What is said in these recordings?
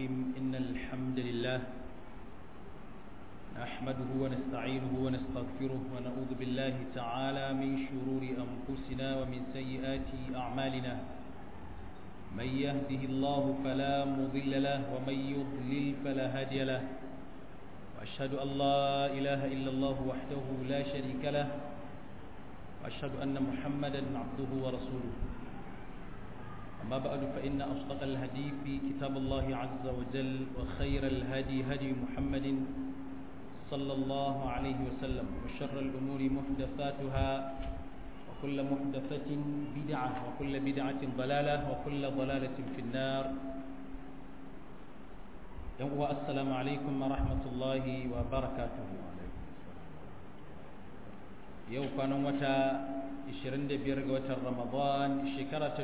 الرحيم إن الحمد لله نحمده ونستعينه ونستغفره ونعوذ بالله تعالى من شرور أنفسنا ومن سيئات أعمالنا من يهده الله فلا مضل له ومن يضلل فلا هادي له وأشهد أن لا إله إلا الله وحده لا شريك له وأشهد أن محمدا عبده ورسوله أما بعد فإن أصدق الهدي في كتاب الله عز وجل وخير الهدي هدي محمد صلى الله عليه وسلم وشر الأمور محدثاتها وكل محدثة بدعة وكل بدعة ضلالة وكل ضلالة في النار السلام عليكم ورحمة الله وبركاته yau kwanan wata 25 ga watan ramadan shekara ta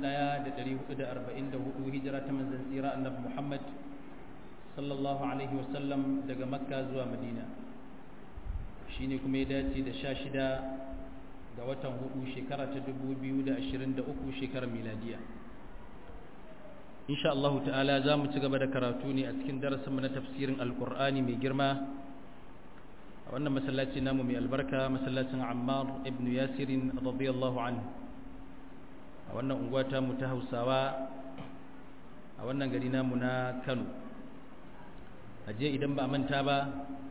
1444 hijira ta manzan tsira annabi muhammad sallallahu alaihi wasallam daga makka zuwa madina shine kuma ya dace da 16 ga watan hudu shekara ta 2023 shekarar miladiya insha Allah ta'ala za mu ci gaba da karatu ne a cikin darasinmu na tafsirin alkur'ani mai girma a wannan masallaci namu mai albarka masallacin ammar ibn yasirin radiyallahu anhu a wannan unguwa ta mu ta hausawa a wannan gari namu na kano a jiya idan ba a manta ba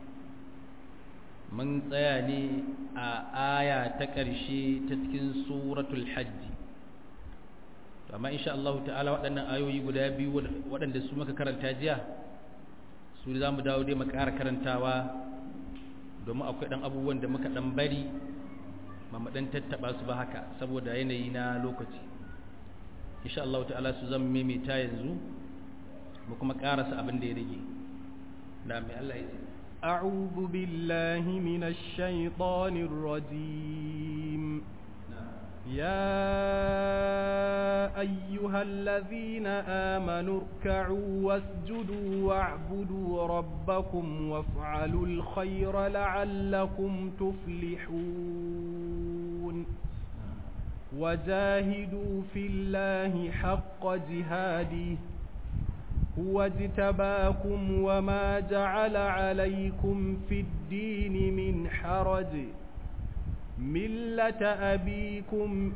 mun tsaya ne a aya ta ƙarshe ta cikin suratul hajji amma insha Allah ta'ala waɗannan ayoyi guda biyu waɗanda su muka karanta jiya su za mu dawo dai mu ƙara karantawa domin akwai ɗan abubuwan da muka ɗan bari ba mu ɗan tattaɓa su ba haka saboda yanayi na lokaci insha Allah ta'ala su zama maimaita yanzu mu kuma ƙarasa abin da ya rage na mai Allah ya ce أعوذ بالله من الشيطان الرجيم يا أيها الذين آمنوا اركعوا واسجدوا واعبدوا ربكم وافعلوا الخير لعلكم تفلحون وجاهدوا في الله حق جهاده هو اجتباكم وما جعل عليكم في الدين من حرج ملة أبيكم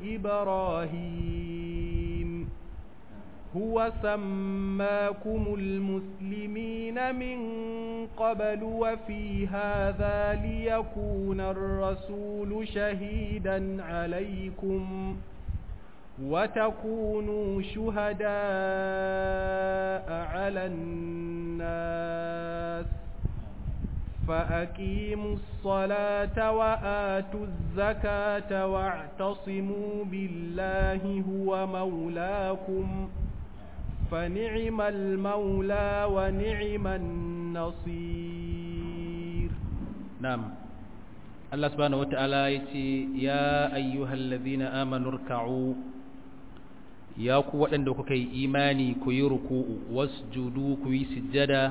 إبراهيم هو سماكم المسلمين من قبل وفي هذا ليكون الرسول شهيدا عليكم وتكونوا شهداء على الناس فأقيموا الصلاة وآتوا الزكاة واعتصموا بالله هو مولاكم فنعم المولى ونعم النصير نعم الله سبحانه وتعالى يتي يا أيها الذين آمنوا اركعوا يا قوة عندك كي إيماني كي ركوع واسجدوا كي سجدا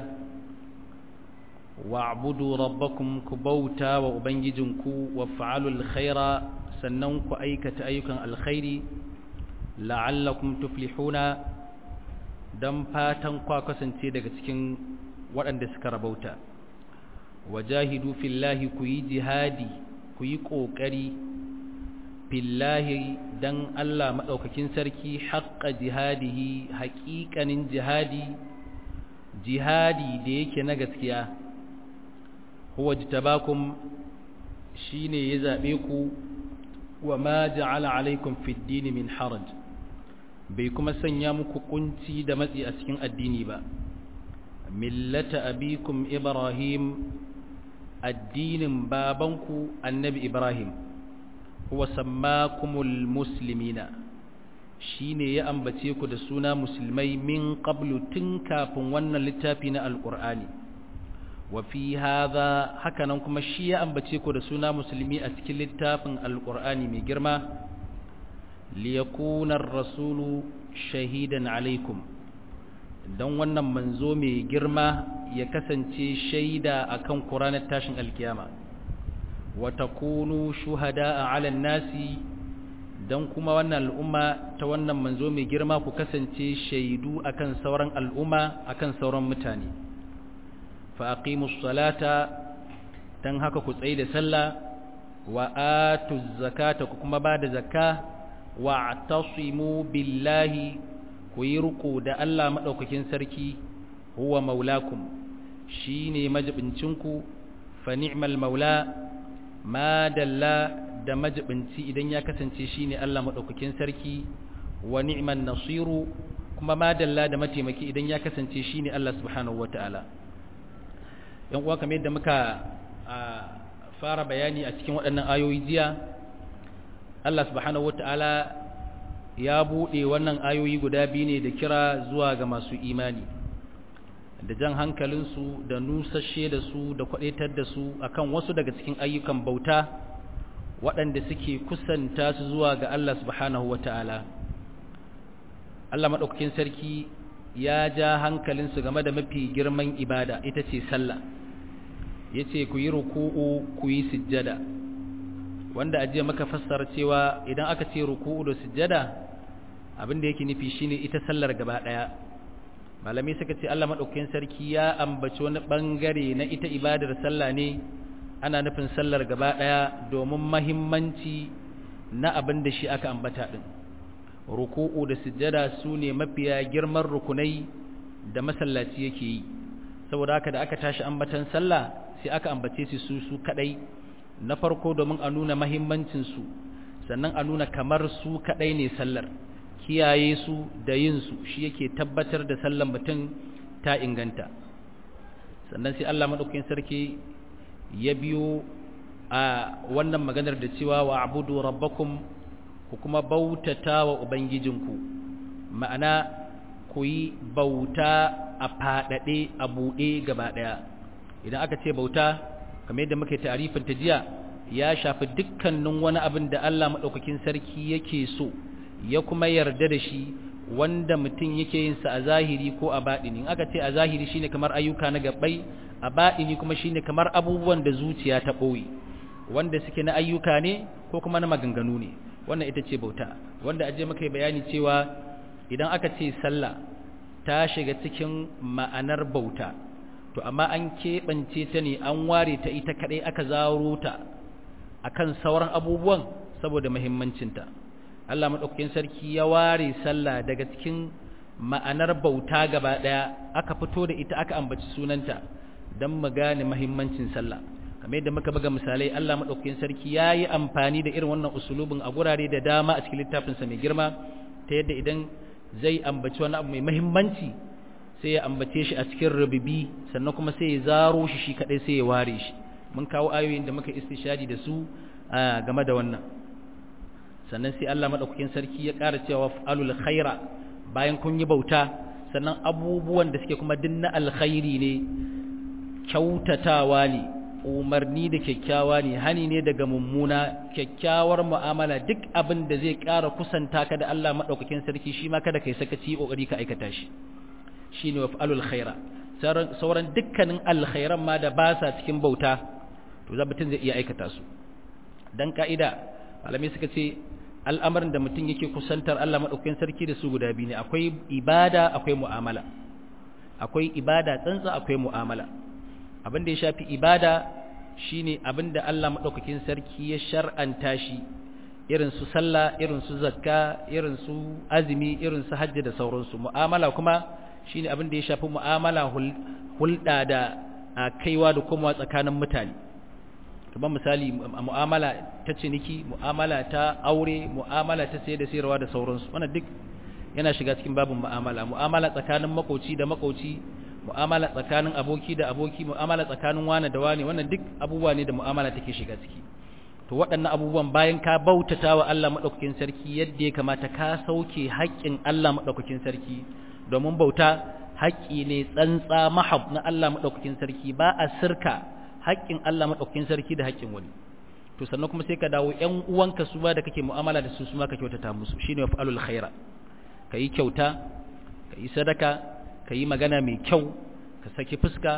wa'budu rabbakum ku bauta wa ubangijinku wa fa'alul khaira sannan ku aikata ayyukan alkhairi la'allakum tuflihuna dan fatan kwa kasance daga cikin waɗanda suka rabauta wajahidu fillahi ku yi jihadi ku yi ƙoƙari fillahi dan Allah maɗaukakin sarki haƙƙa jihadihi haƙiƙanin jihadi jihadi da yake na gaskiya huwa jitabakum shine ya zabe ku wa ma ja'ala alaikum fid din min haraj bai kuma sanya muku kunci da matsi a cikin addini ba millata abikum ibrahim addinin babanku annabi ibrahim huwa sammakumul muslimina shine ya ambace ku da suna musulmai min qablu tun kafin wannan littafi na alqur'ani wa fi hadha hakanan kuma shi ya ambace ku da suna musulmi a cikin littafin alqur'ani mai girma liyakuna ar-rasulu shahidan alaikum dan wannan manzo mai girma ya kasance shaida akan Qur'anin tashin alkiyama wa takunu shuhada'a 'ala nasi dan kuma wannan al'umma ta wannan manzo mai girma ku kasance shaidu akan sauran al'umma akan sauran mutane fa aqimus salata dan haka ku tsaye da sallah wa atuz zakata ku kuma ba da zakka wa atasimu billahi ku yi ruku da Allah madaukakin sarki huwa maulakum shine majibincinku fa ni'mal maula ma dalla da majibinci idan ya kasance shine Allah madaukakin sarki wa ni'man nasiru kuma ma dalla da mataimaki idan ya kasance shine Allah subhanahu wataala yan uwa kamar yadda muka fara bayani a cikin waɗannan ayoyi jiya Allah subhanahu wataala ya buɗe wannan ayoyi guda biyu ne da kira zuwa ga masu imani da jan hankalinsu da nusashe da su da kwadaitar da su akan wasu daga cikin ayyukan bauta waɗanda suke kusanta su zuwa ga Allah subhanahu wata'ala Allah maɗaukakin sarki ya ja hankalinsu game da mafi girman ibada ita ce sallah ya ce ku yi ruku'u ku yi sujjada wanda ajiya maka fassara cewa idan aka ce ruku'u da sujjada abin da yake nufi shine ita sallar gaba ɗaya malamai suka ce Allah maɗaukakin sarki ya ambaci wani ɓangare na ita ibadar sallah ne ana nufin sallar gaba ɗaya domin mahimmanci na abin da shi aka ambata ɗin ruku'u da sujjada su ne mafiya girman rukunai da masallaci yake yi saboda haka da aka tashi ambatan sallah sai aka ambace su su su kadai na farko domin a nuna mahimmancin su sannan a nuna kamar su kadai ne sallar kiyaye su da yin su shi yake tabbatar da sallan mutum ta inganta sannan sai Allah madaukakin sarki ya biyo a wannan maganar da cewa wa abudu rabbakum ku kuma bautata wa ubangijinku ma'ana ku yi bauta a faɗaɗe a buɗe gaba ɗaya idan aka ce bauta kamar yadda muka yi tarifin ta jiya ya shafi dukkanin wani abin da Allah maɗaukakin sarki yake so ya kuma yarda da shi wanda mutum yake yin sa a zahiri ko a baɗini in aka ce a zahiri shine kamar ayyuka na gabbai a baɗini kuma shine kamar abubuwan da zuciya ta ɓoye wanda suke na ayyuka ne ko kuma na maganganu ne wannan ita ce bauta wanda aje muka yi bayani cewa idan aka ce sallah ta shiga cikin ma'anar bauta to amma an keɓance ta ne an ware ta ita kaɗai aka zaro ta akan sauran abubuwan saboda muhimmancinta Allah maɗaukakin sarki ya ware sallah daga cikin ma'anar bauta gaba ɗaya aka fito da ita aka ambaci sunanta don mu gane muhimmancin sallah kamar yadda muka buga misalai Allah maɗaukakin sarki ya yi amfani da irin wannan usulubin a gurare da dama a cikin littafinsa mai girma ta yadda idan zai ambaci wani abu mai muhimmanci sai ya ambace shi a cikin rububi sannan kuma sai ya zaro shi shi kaɗai sai ya ware shi mun kawo ayoyin da muka istishadi da su game da wannan sannan sai Allah maɗaukakin sarki ya ƙara cewa fa'alul khaira bayan kun yi bauta sannan abubuwan da suke kuma dinna alkhairi ne kyautatawa ne umarni da kyakkyawa ne hani ne daga mummuna kyakkyawar mu'amala duk abin da zai ƙara kusanta ka da Allah maɗaukakin sarki shi ma kada kai sakaci ƙoƙari ka aikata shi shine waf'alul khaira sauran dukkanin alkhairan ma da ba sa cikin bauta to za mutum zai iya aikata su dan ka'ida malamai suka ce al'amarin da mutum yake kusantar Allah maɗaukakin sarki da su guda biyu ne akwai ibada akwai mu'amala akwai ibada tsantsa akwai mu'amala abin da ya shafi ibada shine abin da Allah maɗaukakin sarki ya shar'anta shi irin su sallah irin su zakka irin su azumi irin su hajji da sauransu mu'amala kuma shine abin da ya shafi mu'amala hulɗa da kaiwa da komawa tsakanin mutane kamar misali mu'amala ta ciniki mu'amala ta aure mu'amala ta sayar da sayarwa da sauransu wannan duk yana shiga cikin babin mu'amala mu'amala tsakanin makoci da makoci mu'amala tsakanin aboki da aboki mu'amala tsakanin wani da wani wannan duk abubuwa ne da mu'amala take shiga ciki to waɗannan abubuwan bayan ka bautata wa Allah madaukakin sarki yadda ya kamata ka sauke haƙƙin Allah madaukakin sarki domin bauta haƙƙi ne tsantsa mahab na Allah madaukakin sarki ba a sirka haƙƙin Allah madaukakin sarki da haƙƙin wani to sannan kuma sai ka dawo ƴan uwanka su ba da kake mu'amala da su su ma ka kyautata musu shine fa'alul khaira kayi kyauta kayi sadaka ka yi magana mai kyau ka saki fuska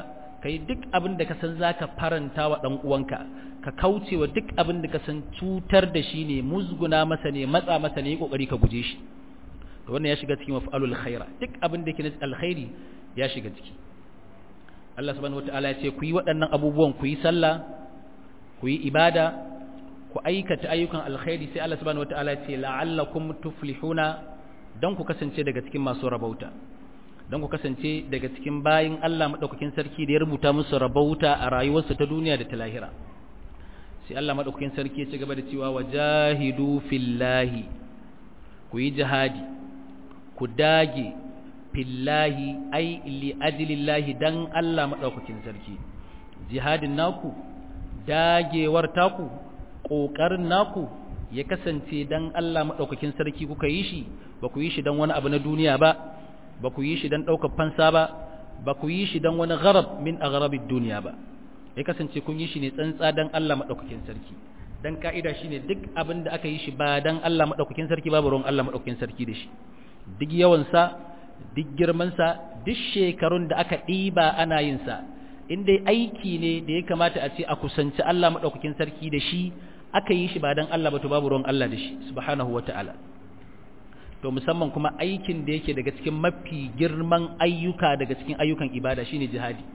kai duk abin da ka san zaka faranta wa dan uwanka ka kauce wa duk abin da ka san cutar da shi ne musguna masa ne matsa masa ne kokari ka guje shi to wannan ya shiga cikin maf'alul khaira duk abin da yake na alkhairi ya shiga ciki Allah subhanahu wataala ya ce ku yi waɗannan abubuwan ku yi sallah ku yi ibada ku aikata ayyukan alkhairi sai Allah subhanahu wataala ya ce la'allakum tuflihuna dan ku kasance daga cikin masu rabauta dan ku kasance daga cikin bayin Allah madaukakin sarki da ya rubuta musu rabauta a rayuwarsu ta duniya da ta lahira sai Allah madaukakin sarki ya ci gaba da cewa wajahidu fillahi ku yi jihadi ku dage fillahi ai li ajlillahi dan Allah madaukakin sarki jihadin naku dagewar taku kokarin naku ya kasance dan Allah madaukakin sarki kuka yi shi ba ku yi shi dan wani abu na duniya ba ba ku yi shi dan daukar fansa ba ba ku yi shi dan wani gharab min aghrabid duniya ba ya kasance kun yi shi ne tsantsa dan Allah madaukakin sarki dan ka'ida shine duk abin da aka yi shi ba dan Allah madaukakin sarki babu ruwan Allah madaukakin sarki da shi duk yawan sa duk girman sa duk shekarun da aka diba ana yin sa in dai aiki ne da ya kamata a ce a kusanci Allah madaukakin sarki da shi aka yi shi ba dan Allah ba to babu ruwan Allah da shi subhanahu wataala to musamman kuma aikin da yake daga cikin mafi girman ayyuka daga cikin ayyukan ibada shine jihadi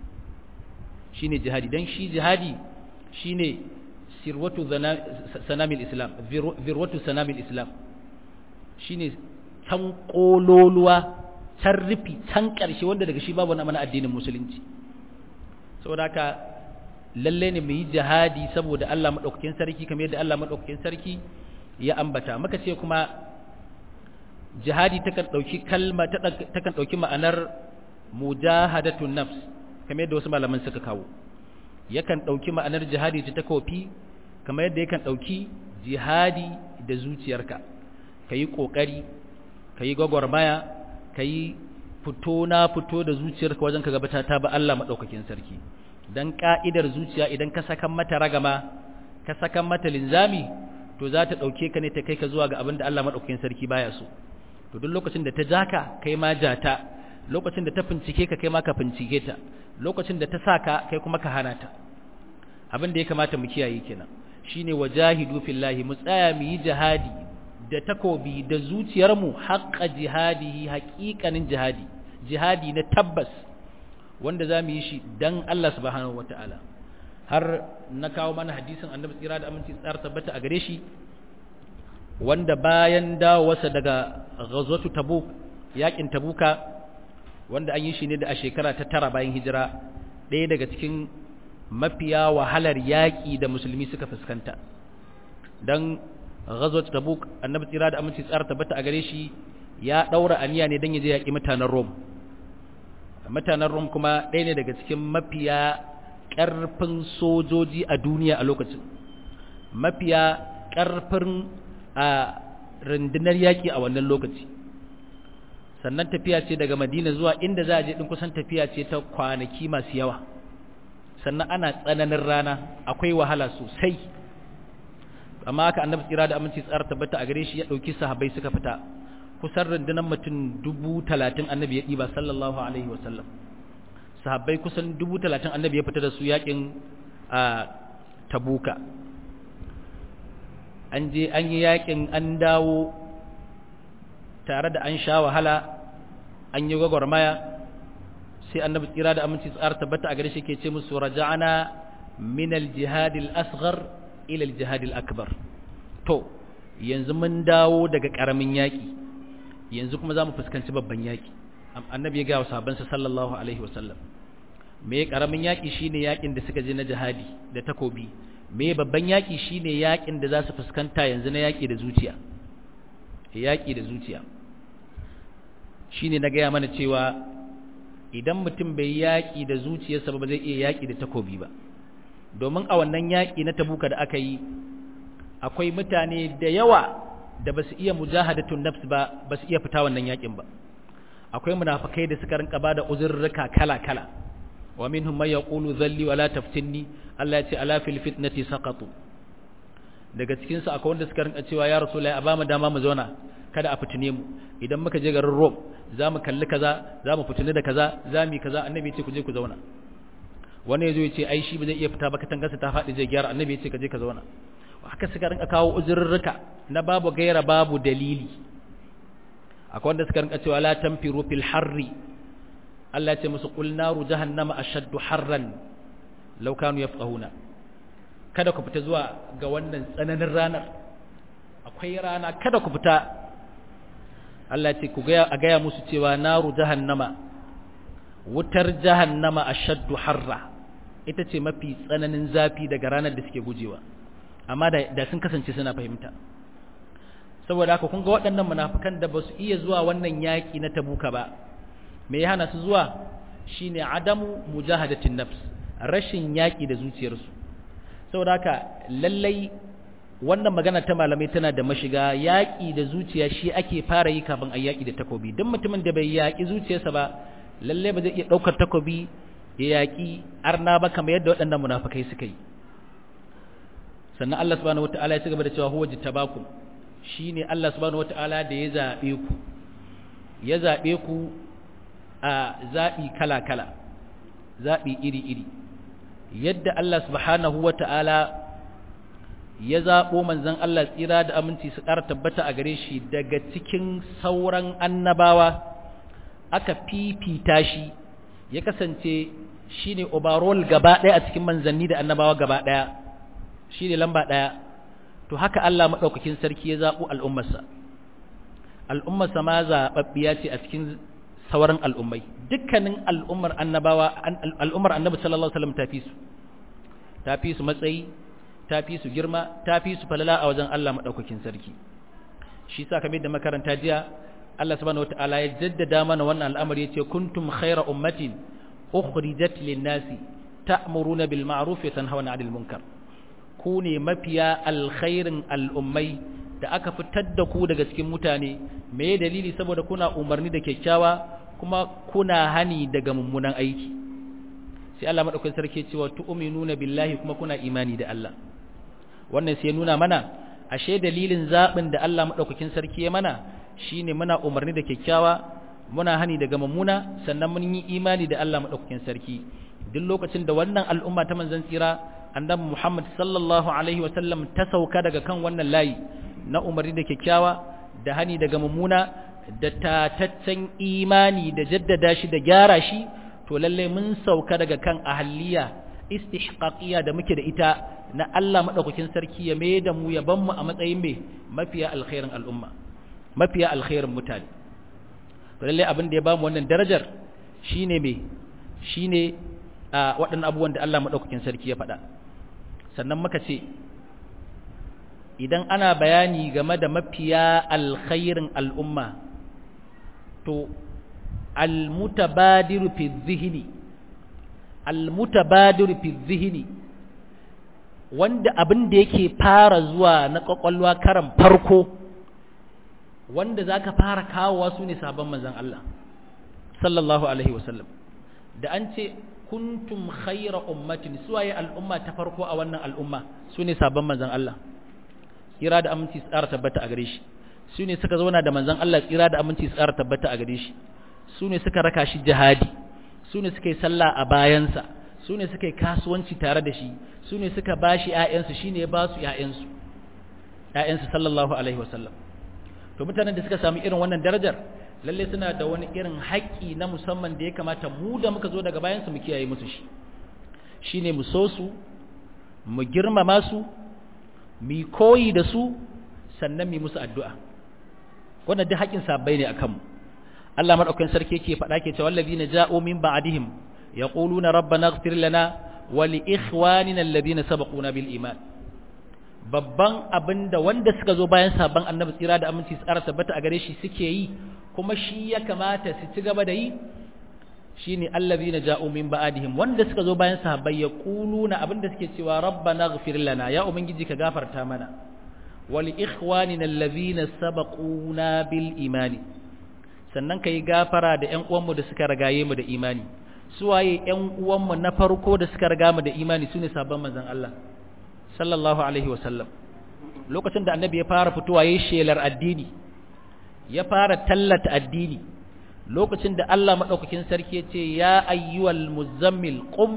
shine jihadi dan shi jihadi shine sirwatu sanamil islam virwatu sanamil islam shine can kololuwa can rufi can karshe wanda daga shi babu na mana addinin musulunci saboda haka lalle ne mu yi jihadi saboda Allah madaukakin sarki kamar yadda Allah madaukakin sarki ya ambata muka ce kuma jihadi takan dauki kalma takan dauki ma'anar mujahadatun nafs kamar yadda wasu malaman suka kawo yakan dauki ma'anar jihadi ta takofi kamar yadda yakan dauki jihadi da zuciyarka kayi kokari kayi gwagwarmaya kayi fito na fito da zuciyarka wajen ka gabata ta ba Allah madaukakin sarki dan ka'idar zuciya idan ka saka mata ragama ka saka mata linzami to za ta dauke ka ne ta kai ka zuwa ga abin da Allah madaukakin sarki baya so to duk lokacin da ta jaka kai ma jata lokacin da ta fincike ka kai ma ka fincike ta lokacin da ta saka kai kuma ka hana ta abin da ya kamata mu kiyaye kenan shine wajahidu fillahi mu tsaya mu yi jihadi da takobi da zuciyarmu haqqa jihadihi haqiqanin jihadi jihadi na tabbas wanda za mu yi shi dan Allah subhanahu wataala har na kawo mana hadisin annabi tsira da aminci tsara tabbata a gare shi wanda bayan dawowarsa daga ghazwatu tabuk yakin tabuka wanda an yi shi ne da a shekara ta tara bayan hijira ɗaya daga cikin mafiya wahalar yaƙi da musulmi suka fuskanta don ghazwat tabuk annabi tsira da aminci tsara tabbata a gare shi ya ɗaura aniya ne don ya je yaƙi mutanen rom mutanen rom kuma ɗaya ne daga cikin mafiya ƙarfin sojoji a duniya a lokacin mafiya ƙarfin a rundunar yaƙi a wannan lokaci sannan tafiya ce daga madina zuwa inda za a je ɗin kusan tafiya ce ta kwanaki masu yawa sannan ana tsananin rana akwai wahala sosai amma haka annabi tsira da aminci tsara tabbata a gare shi ya ɗauki sahabbai suka fita kusan rundunar mutum dubu talatin annabi ya ɗiba sallallahu alaihi wasallam sahabbai kusan dubu talatin annabi ya fita da su yaƙin a tabuka an je an yi yaƙin an dawo tare da an sha wahala an yi gwagwarmaya sai annabi tsira da aminci tsara tabbata a gare shi ke ce musu raja'ana min al-jihad al-asghar ila al-jihad al-akbar to yanzu mun dawo daga karamin yaki yanzu kuma zamu fuskanci babban yaki annabi ya ga sahabbansa sallallahu alaihi wasallam me karamin yaki shine yakin da suka je na jihadi da takobi me babban yaki shine yakin da za su fuskanta yanzu na yaki da zuciya yaki da zuciya shine na gaya mana cewa idan mutum bai yaƙi da zuciyarsa ba zai iya yaƙi da takobi ba domin a wannan yaƙi na tabuka da aka yi akwai mutane da yawa da ba su iya mujahadatun nafs ba ba su iya fita wannan yaƙin ba akwai munafikai da suka rinka bada uzurruka kala-kala wa minhum may yaqulu dhalli wa la taftinni Allah ya ce ala fil fitnati saqatu daga cikin su akwai wanda suka rinka cewa ya rasulullahi a ba mu dama mu zauna kada a fitine mu idan muka je garin Rome za mu kalli kaza za mu fitini da kaza za mu yi kaza annabi ce ku je ku zauna wani ya zo ya ce ai shi ba zai iya fita ba katangarsa ta faɗi zai gyara annabi ya ce ka je ka zauna haka suka rinka kawo uzurrurruka na babu gaira babu dalili akwai wanda suka rinka cewa la tanfiru fil harri Allah ya ce musu qul naru jahannama ashaddu harran law kanu yafqahuna kada ku fita zuwa ga wannan tsananin ranar akwai rana kada ku fita Allah ya ce ku ga a gaya musu cewa naru jahannama wutar jahannama ashaddu harra ita ce mafi tsananin zafi daga ranar da suke gujewa amma da sun kasance suna fahimta saboda haka kun ga waɗannan munafikan da ba su iya zuwa wannan yaƙi na tabuka ba me ya hana su zuwa shine adamu mujahadatin nafs rashin yaƙi da zuciyarsu saboda haka lallai wannan magana ta malamai tana da mashiga yaƙi da zuciya shi ake fara yi kafin a yaƙi da takobi duk mutumin da bai yaƙi zuciyarsa ba lallai ba zai iya ɗaukar takobi ya yaƙi arna ba kamar yadda waɗannan munafikai suka yi sannan Allah subhanahu wata'ala ya ci gaba da cewa huwa jittabakum shine Allah subhanahu wata'ala da ya zabe ku ya zabe ku a zabi kala-kala zabi iri-iri yadda Allah subhanahu wata'ala ya zabo manzon Allah tsira da aminci su ƙara tabbata a gare shi daga cikin sauran annabawa aka fifita shi ya kasance shine overall gaba ɗaya a cikin manzanni da annabawa gaba ɗaya shi ne lamba ɗaya to haka Allah maɗaukakin sarki ya zaɓo al'ummarsa al'ummarsa ma zaɓaɓɓiya ce a cikin sauran al'ummai dukkanin al'ummar annabawa al'ummar annabi sallallahu alaihi wasallam ta fi su ta fi su matsayi ta fi su girma ta fi su falala a wajen Allah maɗaukakin sarki shi sa kamar da makaranta jiya Allah subhanahu wataala ya jaddada mana wannan al'amari yace kuntum khayra ummatin ukhrijat lin-nasi ta'muruna bil ma'ruf wa tanhauna 'anil munkar ku ne mafiya alkhairin al'ummai da aka fitar da ku daga cikin mutane me dalili saboda kuna umarni da kyakkyawa kuma kuna hani daga mummunan aiki sai Allah madaukakin sarki cewa tu'minuna billahi kuma kuna imani da Allah wannan sai nuna mana ashe dalilin zabin da Allah madaukakin sarki ya mana shine muna umarni da kyakkyawa muna hani daga mummuna sannan mun yi imani da Allah madaukakin sarki duk lokacin da wannan al'umma ta manzon tsira annabi Muhammad sallallahu alaihi sallam ta sauka daga kan wannan layi na umarni da kyakkyawa da hani daga mummuna da tataccen imani da jaddada shi da gyara shi to lalle mun sauka daga kan ahliya istihqaqiyya da muke da ita na Allah madaukakin sarki ya mai da mu ya ban mu a matsayin me mafiya alkhairin al'umma mafiya alkhairin mutane to lalle abin da ya bamu wannan darajar shine me shine a waɗannan abubuwan da Allah madaukakin sarki ya faɗa sannan muka ce idan ana bayani game da mafiya alkhairin al'umma to almutabadiru fi zihni almutabadiru fi zihni wanda abin da yake fara zuwa na kwakwalwa karan farko wanda zaka fara kawowa su ne sabon manzon Allah sallallahu alaihi wasallam da an ce kuntum khayra ummatin suwaye al'umma ta farko a wannan al'umma su ne sabon manzon Allah tsira da aminci tsara tabbata a gare shi su ne suka zauna da manzon Allah tsira da aminci tsara tabbata a gare shi su ne suka raka shi jihadi su ne suka yi sallah a bayansa su ne suka yi kasuwanci tare da shi su ne suka ba shi ‘ya'yansu shi ne ya ba su ‘ya'yansu ‘ya'yansu sallallahu alaihi wasallam to mutanen da suka sami irin wannan darajar lalle suna da wani irin haƙƙi na musamman da ya kamata mu da muka zo daga bayansu mu kiyaye musu shi shi ne mu so su mu girmama su mu koyi da su sannan mu musu addu'a wannan duk haƙƙin sabbai ne a kanmu Allah maɗaukakin sarki yake faɗa ke cewa allazina ja'u min ba'dihim yaquluna rabbana ighfir lana wa li ikhwanina alladhina sabaquna bil iman babban abinda wanda suka zo bayan sabon annabi tsira da aminci tsara tabbata a gare shi suke yi kuma shi ya kamata su ci gaba da yi shine allazina ja'u min ba'dihim wanda suka zo bayan sahabbai yaquluna abinda suke cewa rabbana ighfir lana ya ubangiji ka gafarta mana wa li ikhwanina alladhina sabaquna bil imani sannan ka yi gafara da ‘yan uwanmu da suka ragaye mu da imani suwaye ‘yan uwanmu na farko da suka raga mu da imani su ne sabon manzan Allah sallallahu Alaihi wasallam lokacin da annabi ya fara fitowa ya shelar addini ya fara tallata addini lokacin da Allah maɗaukakin sarki ya ce ya ayyuwal muzammil qum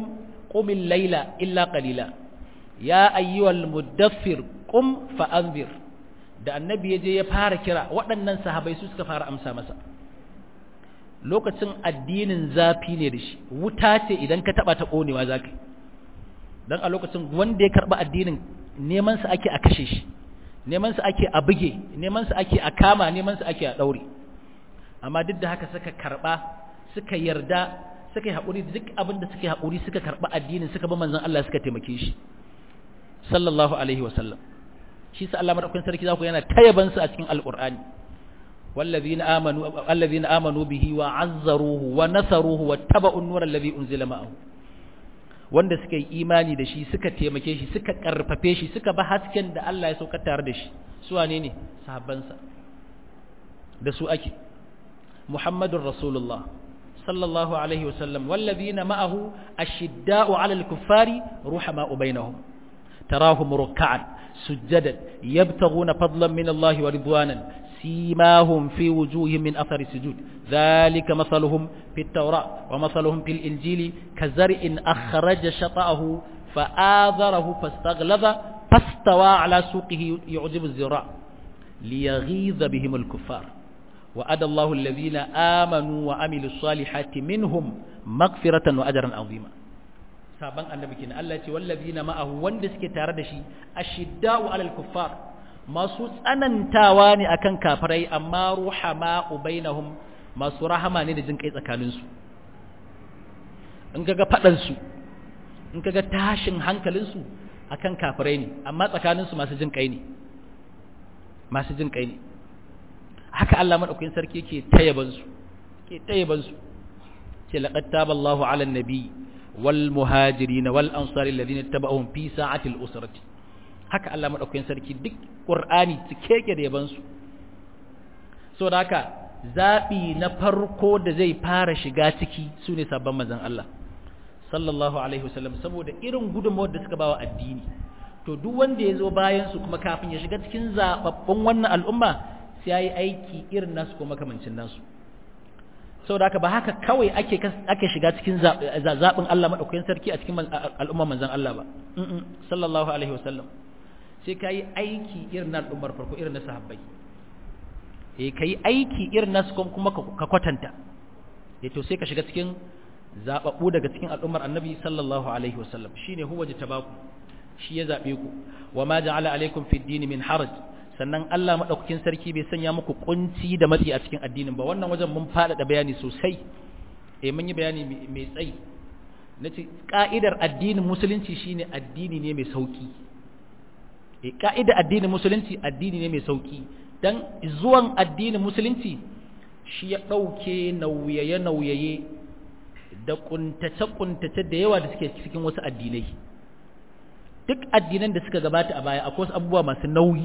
qumil layla illa qalila ya ayyuhal mudaffir qum fa anzir da annabi ya je ya fara kira waɗannan sahabai su suka fara amsa masa lokacin addinin zafi ne da shi wuta ce idan ka taba ta konewa zaka dan a lokacin wanda ya karba addinin neman sa ake a kashe shi neman sa ake a buge neman sa ake a kama neman sa ake a daure amma duk da haka suka karba suka yarda suka yi haƙuri duk abin da suka yi haƙuri suka karba addinin suka bi manzon Allah suka taimake shi sallallahu alaihi wa sallam shi sa Allah madaukakin sarki zaku yana tayaban su a cikin alqur'ani والذين آمنوا الذين آمنوا به وعزروه ونصروه واتبعوا النور الذي أنزل معه wanda suka yi imani da shi suka taimake shi suka karfafe shi suka ba hasken da Allah ya sauka tare da shi su wane ne sahabbansa da su ake Muhammadur Rasulullah sallallahu alaihi wasallam wallazina ma'ahu ashidda'u 'alal kuffari ruhama'u bainahum tarahum ruk'an sujjadan yabtaghuna fadlan min Allah wa ridwanan سيماهم في وجوههم من أثر السجود ذلك مثلهم في التوراة ومثلهم في الإنجيل كزرع أخرج شطأه فآذره فاستغلظ فاستوى على سوقه يعجب الزراع ليغيظ بهم الكفار وأدى الله الذين آمنوا وعملوا الصالحات منهم مغفرة وأجرا عظيما saban annabi kenan Allah ya ce wallazina ma'ahu wanda suke tare da shi ashidda'u 'alal kuffar masu tsanantawa ne akan kafirai amma ruhama ubainahum masu rahama ne da jin kai tsakaninsu in kaga faɗansu in kaga tashin hankalinsu akan kafirai ne amma tsakaninsu masu jin kai ne masu jin kai ne haka Allah madaukakin sarki yake tayabansu ke tayabansu ce laqad taballahu 'alan nabi wal muhajirin wal ansari alladhina tabauhum fi sa'atil usrati haka Allah madaukakin sarki duk Qur'ani cike yake da yaban su saboda haka zabi na farko da zai fara shiga ciki sune sabon manzon Allah sallallahu alaihi wasallam saboda irin gudunmawar da suka bawa addini to duk wanda ya zo bayan su kuma kafin ya shiga cikin zababbun wannan al'umma sai yayi aiki irin nasu ko makamancin nasu saboda haka ba haka kawai ake ake shiga cikin zabin Allah madaukakin sarki a cikin al'umma manzon Allah ba sallallahu alaihi wasallam sai ka yi aiki irin na al'ummar farko irin na sahabbai eh ka yi aiki irin nasu kuma ka kwatanta eh to sai ka shiga cikin zaɓaɓɓu daga cikin al'ummar annabi sallallahu alaihi wasallam shi ne huwa jitabaku shi ya zaɓe ku wa ma ja'ala alaikum fi dini min haraj sannan Allah madaukakin sarki bai sanya muku kunci da matsi a cikin addinin ba wannan wajen mun faɗaɗa bayani sosai eh mun yi bayani mai tsayi nace ka'idar addinin musulunci shine addini ne mai sauki e ka'ida addinin musulunci addini ne mai sauki dan zuwan addinin musulunci shi ya ɗauke nauyaye-nauyaye da kuntace-kuntace da yawa da suke cikin wasu addinai duk addinan da suka gabata a baya akwai wasu abubuwa masu nauyi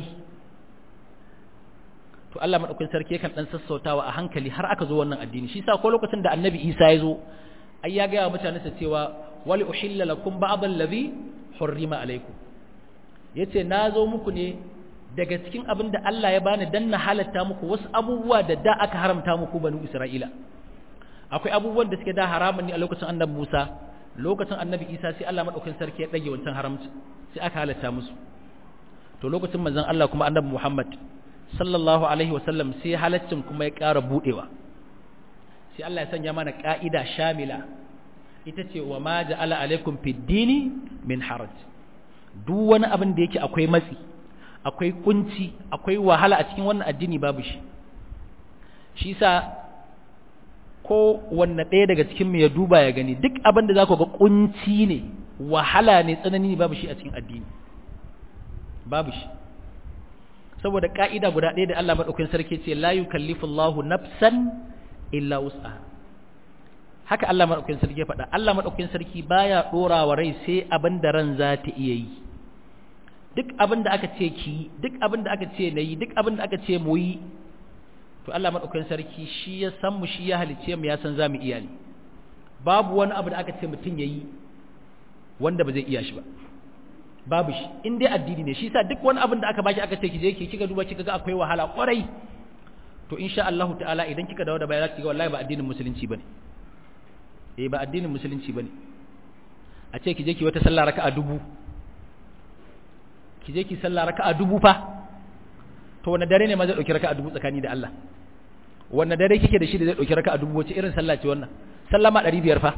to Allah madaukakin sarki yakan dan sassautawa a hankali har aka zo wannan addini shi yasa ko lokacin da Annabi Isa ya zo ai ya ga mutane sa cewa wali uhilla lakum ba'd allazi hurrima alaikum yace na zo muku ne daga cikin abin da Allah ya bani dan na halatta muku wasu abubuwa da da aka haramta muku banu Isra'ila akwai abubuwan da suke da haramun ne a lokacin Annabi Musa lokacin Annabi Isa sai Allah madaukakin sarki ya dage wancan haramci sai aka halatta musu to lokacin manzon Allah kuma Annabi Muhammad sallallahu alaihi wasallam sai halaccin kuma ya ƙara budewa sai Allah ya sanya mana ka'ida shamila ita ce wa ma ja'ala alaikum fid dini min haraj duk wani abin da yake akwai matsi akwai kunci akwai wahala a cikin wannan addini babu shi shi sa ko wanne ɗaya daga cikin mu ya duba ya gani duk abin da za ku ga kunci ne wahala ne tsanani ne babu shi a cikin addini babu shi saboda ka'ida guda ɗaya da Allah madaukakin sarki ce la yukallifu Allahu nafsan illa wus'aha haka Allah madaukakin sarki ya faɗa Allah madaukakin sarki baya dora wa rai sai abin da ran za ta iya yi duk abin da aka ce ki duk abin da aka ce nayi duk abin da aka ce mu yi to Allah madaukakin sarki shi ya san mu shi ya halice mu ya san za mu iya ne babu wani abu da aka ce mutum yayi wanda ba zai iya shi ba babu shi in dai addini ne shi sa duk wani abin da aka baki aka ce ki je ki kika duba kika ga akwai wahala kwarai to insha Allah ta'ala idan kika dawo da baya za ki ga wallahi ba addinin musulunci bane eh ba addinin musulunci bane a ce ki je ki wata sallah raka'a dubu ki je ki sallah raka'a dubu fa to wanne dare ne ma zai dauki raka'a dubu tsakani da Allah wanne dare kike da shi da zai dauki raka'a dubu wace irin sallah ce wannan sallah ma 500 fa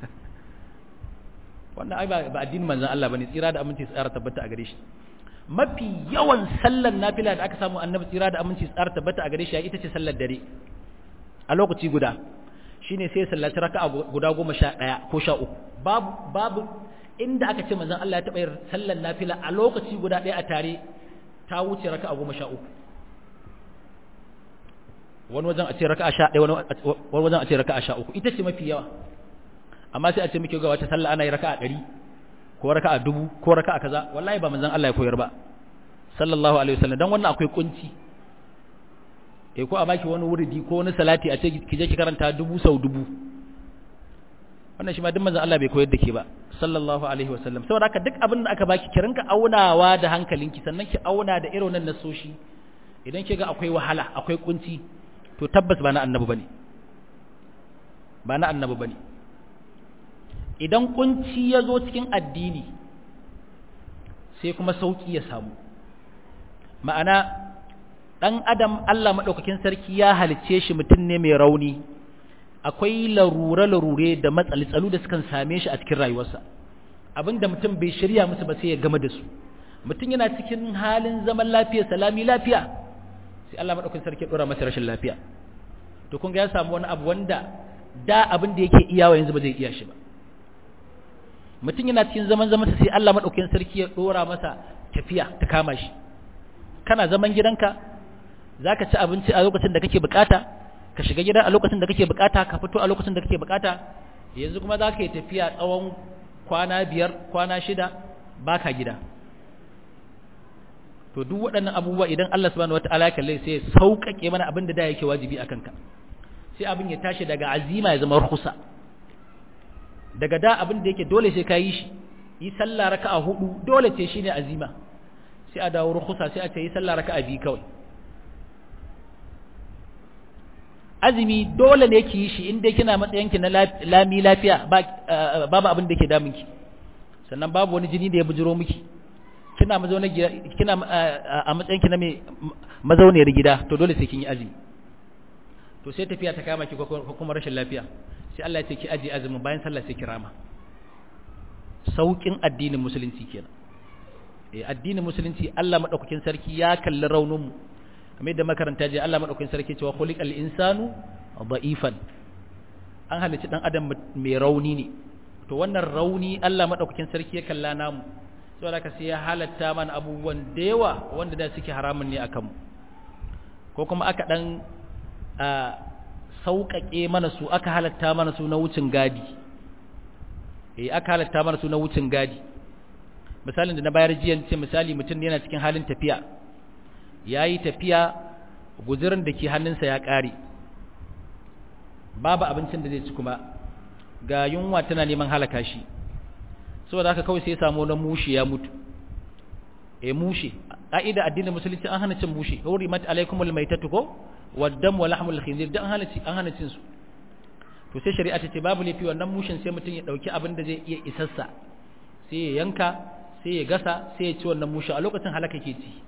wannan ai ba addinin manzon Allah bane tsira da aminci tsara tabbata a gare shi mafi yawan sallar nafila da aka samu annabi tsira da aminci tsara tabbata a gare shi ita ce sallar dare a lokaci guda shine sai sallaci raka'a guda goma sha ɗaya ko sha uku babu babu inda aka ce manzon Allah ya taɓa yin sallar nafila a lokaci guda ɗaya a tare ta wuce raka'a goma sha uku wani wajen a ce raka'a sha ɗaya wani wajen a ce raka'a sha uku ita ce mafi yawa amma sai a ce muke ga wata sallah ana yi raka'a ɗari ko raka'a dubu ko raka'a kaza wallahi ba manzon Allah ya koyar ba sallallahu alaihi wasallam dan wannan akwai kunci eh ko a baki wani wuridi ko wani salati a ce ki je ki karanta dubu sau dubu wannan shi ma duk manzon Allah bai koyar da ke ba sallallahu alaihi wasallam saboda haka duk abin da aka baki ki rinka aunawa da hankalinki sannan ki auna da irin wannan nasoshi idan ki ga akwai wahala akwai kunci to tabbas ba na annabi bane ba na annabi bane idan kunci ya zo cikin addini sai kuma sauki ya samu ma'ana ɗan adam Allah maɗaukakin sarki ya halicce shi mutum ne mai rauni akwai larure-larure da matsaltsalu da sukan same shi a cikin rayuwarsa abinda mutum bai shirya musu ba sai ya gama da su mutum yana cikin halin zaman lafiya salami lafiya sai Allah maɗaukakin sarki ya ɗora masa rashin lafiya to kun ga ya samu wani abu wanda da abin da yake iyawa yanzu ba zai iya shi ba mutum yana cikin zaman zamansa sai Allah maɗaukakin sarki ya ɗora masa tafiya ta kama shi kana zaman gidanka za ka ci abinci a lokacin da kake bukata ka shiga gida a lokacin da kake bukata ka fito a lokacin da kake bukata yanzu kuma za ka yi tafiya tsawon kwana biyar kwana shida ba ka gida to duk waɗannan abubuwa idan Allah subhanahu wataala ya kalle sai ya sauƙaƙe mana abin da da yake wajibi a kanka sai abin ya tashi daga azima ya zama rukhsa daga da abin da yake dole sai ka yi shi yi sallah raka'a hudu dole ce shine azima sai a dawo rukhsa sai a ce yi sallah raka'a biyu kawai azumi dole ne ki yi shi inda kina matsayinki na lami lafiya babu abin da ke damunki sannan babu wani jini da ya bujiro miki kina mazauna kina a matsayinki na mai mazauniyar gida to dole sai kin yi azumi to sai tafiya ta kama ki ko kuma rashin lafiya sai Allah ya ce ki aje azumin bayan sallah sai kirama saukin addinin musulunci kenan eh addinin musulunci Allah madaukakin sarki ya kalli raunin mu kamar yadda makaranta je Allah madaukakin sarki cewa khuliqal insanu da'ifan an halicci dan adam mai rauni ne to wannan rauni Allah madaukakin sarki ya kalla namu saboda ka sai ya halatta mana abubuwan da yawa wanda da suke haramun ne akan mu ko kuma aka dan sauƙaƙe mana su aka halatta mana su na wucin gadi eh aka halatta mana su na wucin gadi misalin da na bayar jiya ce misali mutum yana cikin halin tafiya ya yi tafiya guzirin da ke hannunsa ya ƙare babu abincin da zai ci kuma ga yunwa tana neman halaka shi saboda haka kawai sai ya samu na mushe ya mutu e mushe ƙa'ida addinin musulunci an hana cin mushe hurimat alaikumul maitatu ko waddam wa lahmul khinzir dan hana ci an hana cin su to sai shari'a ta ce babu laifi wannan mushin sai mutum ya dauki abin da zai iya isassa sai ya yanka sai ya gasa sai ya ci wannan mushe a lokacin halaka ke ci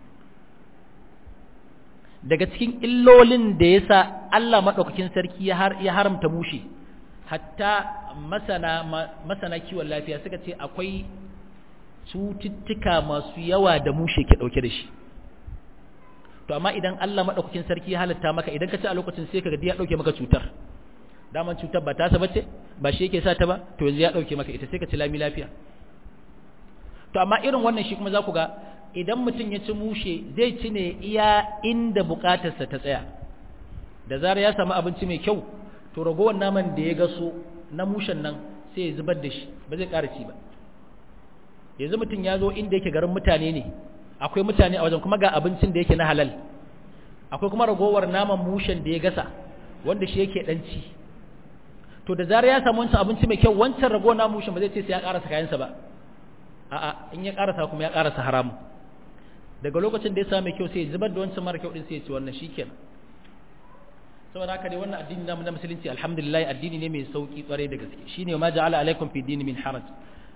daga cikin illolin da ya sa Allah maɗaukakin sarki ya haramta mushe hatta masana, masana kiwon lafiya suka ce akwai cututtuka masu yawa da mushe ke ɗauke da shi to amma idan Allah maɗaukakin sarki ya halatta maka idan ka ci a lokacin sai ka ga ya ɗauke maka cutar daman cutar ba tasa bace ba shi yake sa ta ba to yanzu ya ɗauke maka ita sai ka ci lami lafiya to amma irin wannan shi kuma za ku ga idan mutum ya ci mushe zai ci ne iya inda bukatarsa ta tsaya da zarar ya samu abinci mai kyau to ragowar naman da ya gaso na mushen nan sai ya zubar da shi ba zai ƙara ci ba yanzu mutum ya zo inda yake garin mutane ne akwai mutane a wajen kuma ga abincin da yake na halal akwai kuma ragowar naman mushen da ya gasa wanda shi yake dan ci to da zarar ya samu wancan abinci mai kyau wancan ragowar naman mushen ba zai ce sai ya ƙarasa kayansa ba a'a in ya ƙarasa kuma ya ƙarasa haramu daga lokacin da ya samu mai kyau sai ya zubar da wancan mara kyau din sai ya ci wannan shikenan saboda haka dai wannan addini namu na musulunci alhamdulillah addini ne mai sauki kwarai da gaske shine ma ja'ala alaikum fi dini min haraj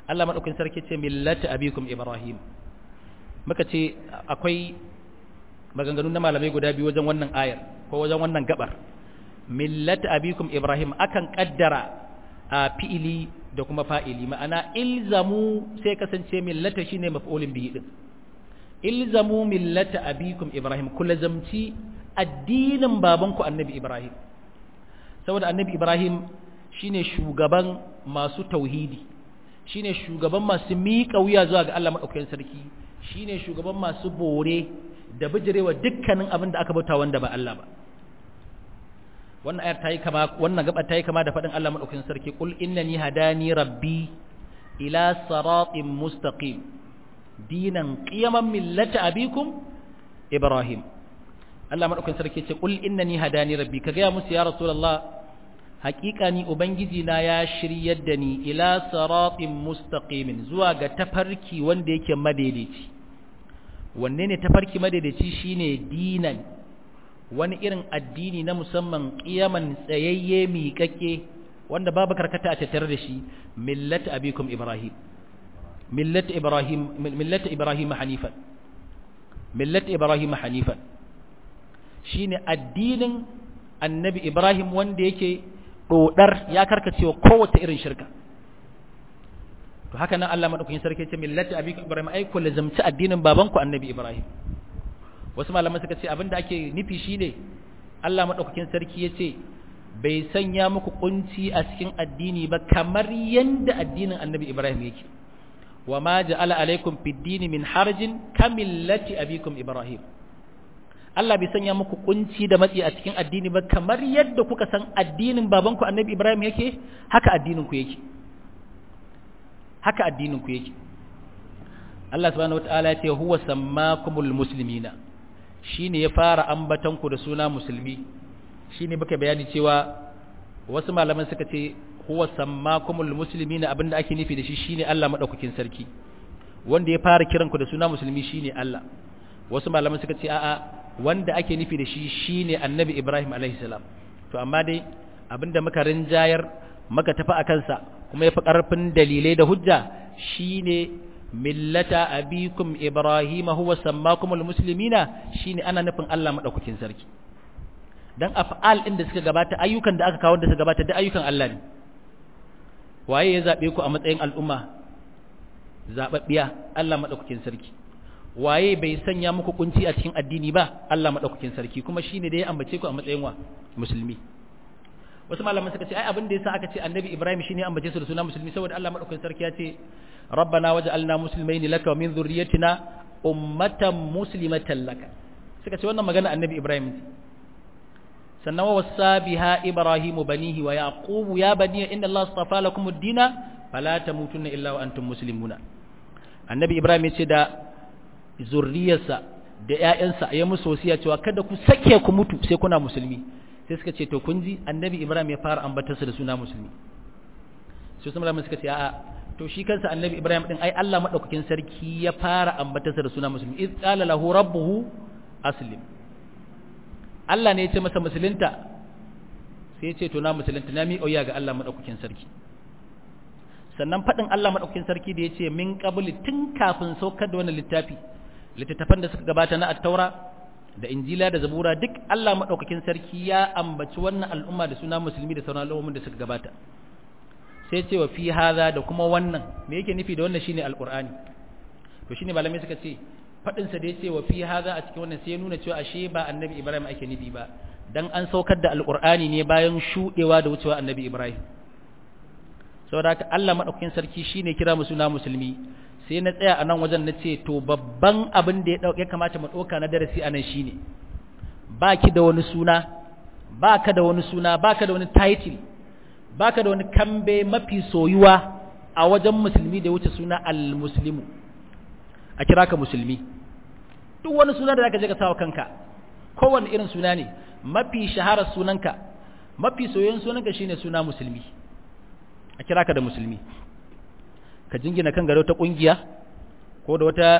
Allah madaukakin sarki ce millata abikum ibrahim muka ce akwai maganganu na malamai guda biyu wajen wannan ayar ko wajen wannan gabar millata abikum ibrahim akan kaddara a fi'ili da kuma fa'ili ma'ana ilzamu sai kasance millata shine maf'ulin bihi din ilzamu millata abikum ibrahim kulazamci addinin babanku annabi ibrahim saboda annabi ibrahim shine shugaban masu tauhidi shine shugaban masu miƙa wuya zuwa ga Allah madaukakin sarki shine shugaban masu bore da bijirewa dukkanin abin da aka bauta wanda ba Allah ba wannan ayar tayi kama wannan gaba tayi kama da fadin Allah madaukakin sarki qul innani hadani rabbi ila siratin mustaqim dinan qiyaman millata abikum ibrahim Allah madaukakin sarki ce qul innani hadani rabbi kaga ya musu ya rasulullah haƙiƙa ni ubangiji na ya shiryar da ni ila siratin mustaqimin zuwa ga tafarki wanda yake madaidaici wanne ne tafarki madaidaici shine dinan wani irin addini na musamman qiyaman tsayayye miƙaƙe wanda babu karkata a tattare da shi millata abikum ibrahim millata ibrahim millata ibrahim hanifan millata ibrahim hanifan shine addinin annabi ibrahim wanda yake dodar ya karkacewa kowace irin shirka to haka nan Allah madaukakin sarki ce millati abikum ibrahim ai ku lazamci addinin babanku annabi ibrahim wasu malaman suka ce abinda ake nufi shine Allah madaukakin sarki yace bai sanya muku kunci a cikin addini ba kamar yanda addinin annabi ibrahim yake wa ma ja'ala alaikum fid dini min harjin kamillati abikum ibrahim Allah bai sanya muku kunci da matsi a cikin addini ba kamar yadda kuka san addinin babanku annabi Ibrahim yake haka addinin ku yake haka addinin ku yake Allah subhanahu wataala ya ce huwa sammakumul muslimina shine ya fara ambatan ku da suna musulmi shine baka bayani cewa wasu malaman suka ce huwa sammakumul muslimina abinda ake nufi da shi shine Allah madaukakin sarki wanda ya fara kiran ku da suna musulmi shine Allah wasu malaman suka ce a'a wanda ake nufi da shi shine annabi Ibrahim alaihi salam to amma dai abinda muka rinjayar muka tafi akan sa kuma yafi karfin dalilai da hujja shine millata abikum Ibrahim huwa sammakumul muslimina shine ana nufin Allah madaukakin sarki dan af'al din da suka gabata ayyukan da aka kawo da suka gabata da ayyukan Allah ne waye ya zabe ku a matsayin al'umma zababbiya Allah madaukakin sarki waye bai sanya muku kunci a cikin addini ba Allah madaukakin sarki kuma shine da ya ambace ku a matsayin wa musulmi wasu malaman suka ce ai abin da yasa aka ce annabi Ibrahim shine ya ambace su da suna musulmi saboda Allah madaukakin sarki ya ce rabbana waj'alna muslimaini laka wa min dhurriyyatina ummatan muslimatan laka suka ce wannan magana annabi Ibrahim sannan wa wasa biha ibrahimu banihi wa yaqubu ya bani inna Allah astafa lakum ad-dina fala tamutunna illa wa antum muslimuna annabi Ibrahim ya ce da zurriyarsa da ‘ya'yansa ya musu wasiya cewa kada ku sake ku mutu sai kuna musulmi sai suka ce to kun ji annabi ibrahim ya fara ambatarsa da suna musulmi sai su malamin suka ce a'a to shi kansa annabi ibrahim din ai Allah madaukakin sarki ya fara ambatarsa da suna musulmi iz qala lahu rabbuhu aslim Allah ne ya ce masa musulunta sai ya ce to na musulunta na mi auya ga Allah madaukakin sarki sannan faɗin Allah madaukakin sarki da ya ce min qabli tun kafin saukar da wannan littafi littattafan da suka gabata na attaura da injila da zabura duk Allah maɗaukakin sarki ya ambaci wannan al'umma da suna musulmi da sauran al'ummomin da suka gabata sai ce wa fi haza da kuma wannan me yake nufi da wannan shine alqur'ani to shine malamai suka ce fadin sa da yace wa fi haza a cikin wannan sai ya nuna cewa ashe ba annabi ibrahim ake nufi ba dan an saukar da alqur'ani ne bayan shudewa da wucewa annabi ibrahim saboda haka Allah maɗaukakin sarki shine kira mu suna musulmi sai na tsaya a nan wajen na ce to babban abin da ya kamata mu ɗauka na darasi a nan shi ne ba ki da wani suna ba ka da wani suna ba ka da wani title ba ka da wani kambe mafi soyuwa a wajen musulmi da wuce suna al-muslimu a kira ka musulmi duk wani suna da za ka je ka sawa kanka kowane irin suna ne mafi shaharar sunanka mafi soyayyen sunanka shine suna musulmi a kira ka da musulmi ka jingina kan gado ta kungiya ko da wata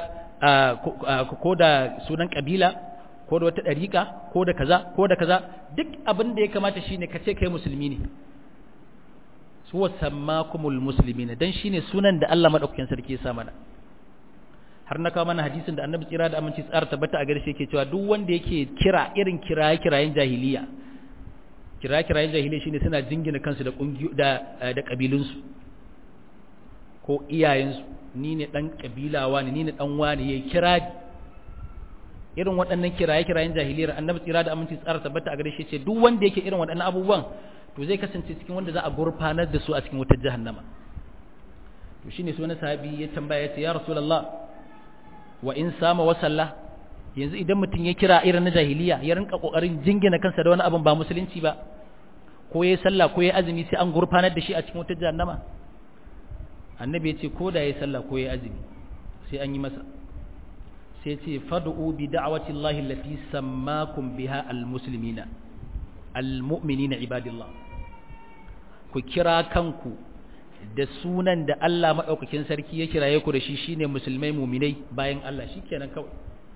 ko da sunan kabila ko da wata dariƙa ko da kaza ko da kaza duk abin da ya kamata shine ka ce kai musulmi ne huwa sammakumul muslimin dan shine sunan da Allah madaukakin sarki ya sa mana har na kawo mana hadisin da annabi tsira da aminci tsara tabbata a garshe yake cewa duk wanda yake kira irin kiraye kirayen jahiliya kiraye kirayen jahiliya shine suna jingina kansu da kungiyo da da kabilunsu ko iyayensu ni ne dan kabila wani ni ne dan wani yayi kira irin waɗannan kiraye kirayen jahiliyar annabi tsira da aminci tsara tabbata a garshe ce duk wanda yake irin waɗannan abubuwan to zai kasance cikin wanda za a gurfanar da su a cikin wutar jahannama to shine su wani sahabi ya tambaya ya ce ya rasulullah wa in sama wa sallah yanzu idan mutum ya kira irin na jahiliya ya rinka kokarin jingina kansa da wani abin ba musulunci ba ko yayi sallah ko yayi azumi sai an gurfanar da shi a cikin wutar jahannama annabi ya ce ko da yayi sallah ko yayi azumi sai an yi masa sai ya ce fad'u bi da'wati llahi allati sammakum biha almuslimina almu'minina ibadillah ku kira kanku da sunan da Allah maɗaukakin sarki ya kiraye ku da shi shine musulmai muminai bayan Allah shikenan kawai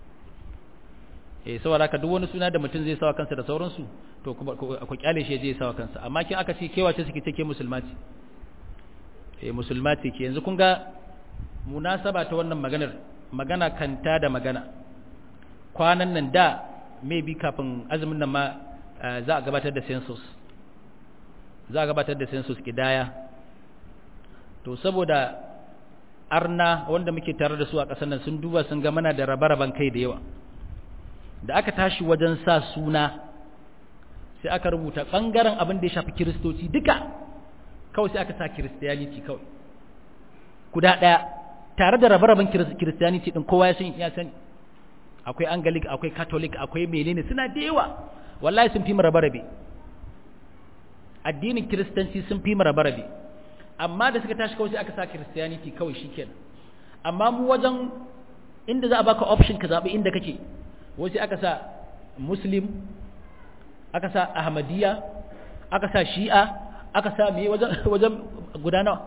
eh saboda haka duk wani suna da mutum zai sawa kansa da sauransu to ku kyale shi zai sawa kansa amma kin aka ce kewace suke take musulma ce eh musulma ce ke yanzu kun ga munasaba ta wannan maganar magana kanta da magana kwanan nan da maybe kafin azumin nan ma za a gabatar da census za a gabatar da census kidaya to saboda arna wanda muke tare da su a ƙasar nan sun duba sun ga mana da rabe-raben kai da yawa da aka tashi wajen sa suna sai aka rubuta ɓangaren abin da ya shafi kiristoci duka kawai sai aka sa kiristiyaniti kawai guda ɗaya tare da rabe-raben kiristiyaniti ɗin kowa ya sani akwai angalik akwai catholic akwai menene suna da yawa wallahi sun fi mu rabe-rabe addinin kiristanci sun fi mu rabe-rabe amma da suka tashi kawai sai aka sa christianity kawai shikenan amma mu wajen inda za a baka option ka zabi inda kake wai sai aka sa muslim aka sa ahmadiyya aka sa shi'a aka sa me wajen wajen guda nawa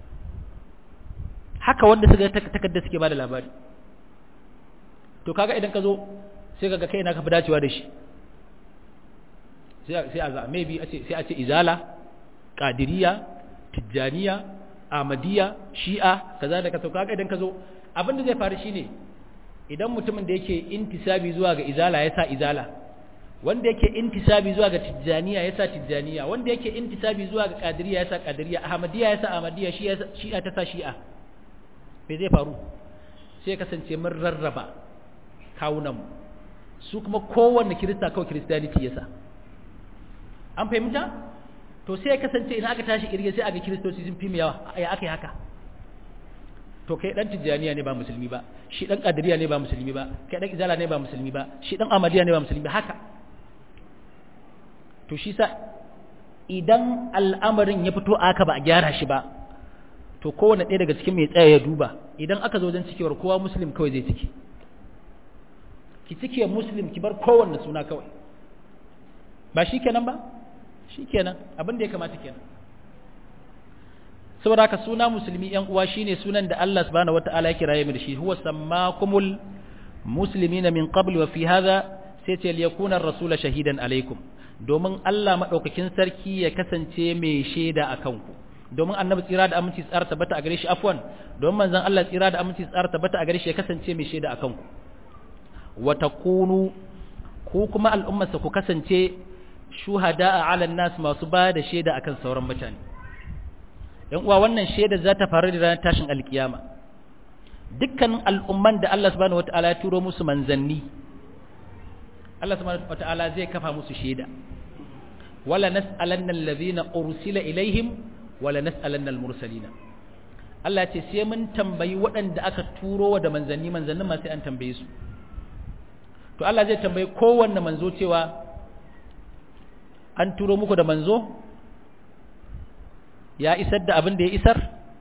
haka wanda suka takarda suke bada labari to kaga idan ka zo sai kaga kai na ka fi dacewa da shi sai a za maybe sai a ce izala qadiriyya tijjaniya amadiya shi'a kaza da kaza kaga idan ka zo abin da zai faru shine idan mutumin da yake intisabi zuwa ga izala ya sa izala wanda yake intisabi zuwa ga tijjaniya ya sa tijjaniya wanda yake intisabi zuwa ga qadiriya ya sa qadiriya ahmadiyya ya sa ahmadiyya shi'a ta sa shi'a me zai faru sai kasance mun rarraba kawunan su kuma kowanne kirista kawai christianity ya sa an fahimta to sai ya kasance idan aka tashi kirge sai aga kiristoci sun fi mu yawa ya aka yi haka to kai dan tijjaniya ne ba musulmi ba shi dan kadiriya ne ba musulmi ba kai dan izala ne ba musulmi ba shi dan amadiya ne ba musulmi ba haka to shi sa idan al'amarin ya fito aka ba a gyara shi ba to kowane ɗaya daga cikin mai tsaya ya duba idan aka zo wajen cikewar kowa muslim kawai zai ciki ki cike muslim ki bar kowanne suna kawai ba shi kenan ba shi kenan abin da ya kamata kenan saboda haka suna musulmi yan uwa shine sunan da Allah subhanahu wataala ya kiraye mu da shi huwa sammakumul muslimina min qabl wa fi hadha sai ce liyakuna ar-rasul shahidan alaikum domin Allah madaukakin sarki ya kasance mai shaida akan ku domin annabi tsira da aminci tsara tabbata a gare shi afwan domin manzon Allah tsira da aminci tsara tabbata a gare shi ya kasance mai shaida akan ku wa takunu ku kuma al'ummarsa ku kasance shuhada a alan nas masu ba da shaida akan sauran mutane yan uwa wannan shaida za ta faru da ranar tashin alkiyama dukkanin al'umman da Allah subhanahu wataala ya turo musu manzanni Allah subhanahu wataala zai kafa musu shaida wala nas'alanna allazina ursila ilaihim wala nas'alanna almursalina Allah ya ce sai mun tambayi waɗanda aka turo da manzanni manzannin ma sai an tambaye su to Allah zai tambayi kowanne manzo cewa an turo muku da manzo ya isar da abin da ya isar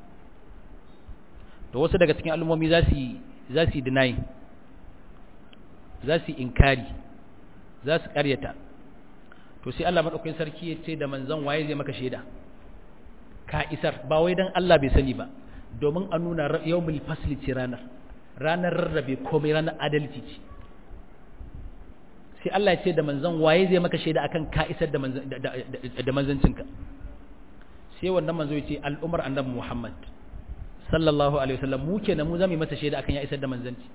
to wasu daga cikin al'ummomi za su za su deny za su inkari za su karyata to sai Allah madaukakin sarki ya ce da manzon waye zai maka shaida ka isar ba wai dan Allah bai sani ba domin a nuna yawmul fasli ce ranar ranar rarrabe komai ranar adalci ce sai Allah ya ce da manzon waye zai maka shaida akan ka isar da da manzancinka sai wannan manzo ya ce al'umar annabi Muhammad sallallahu alaihi wasallam mu kenan mu zamu yi masa shaida akan ya isar da manzanci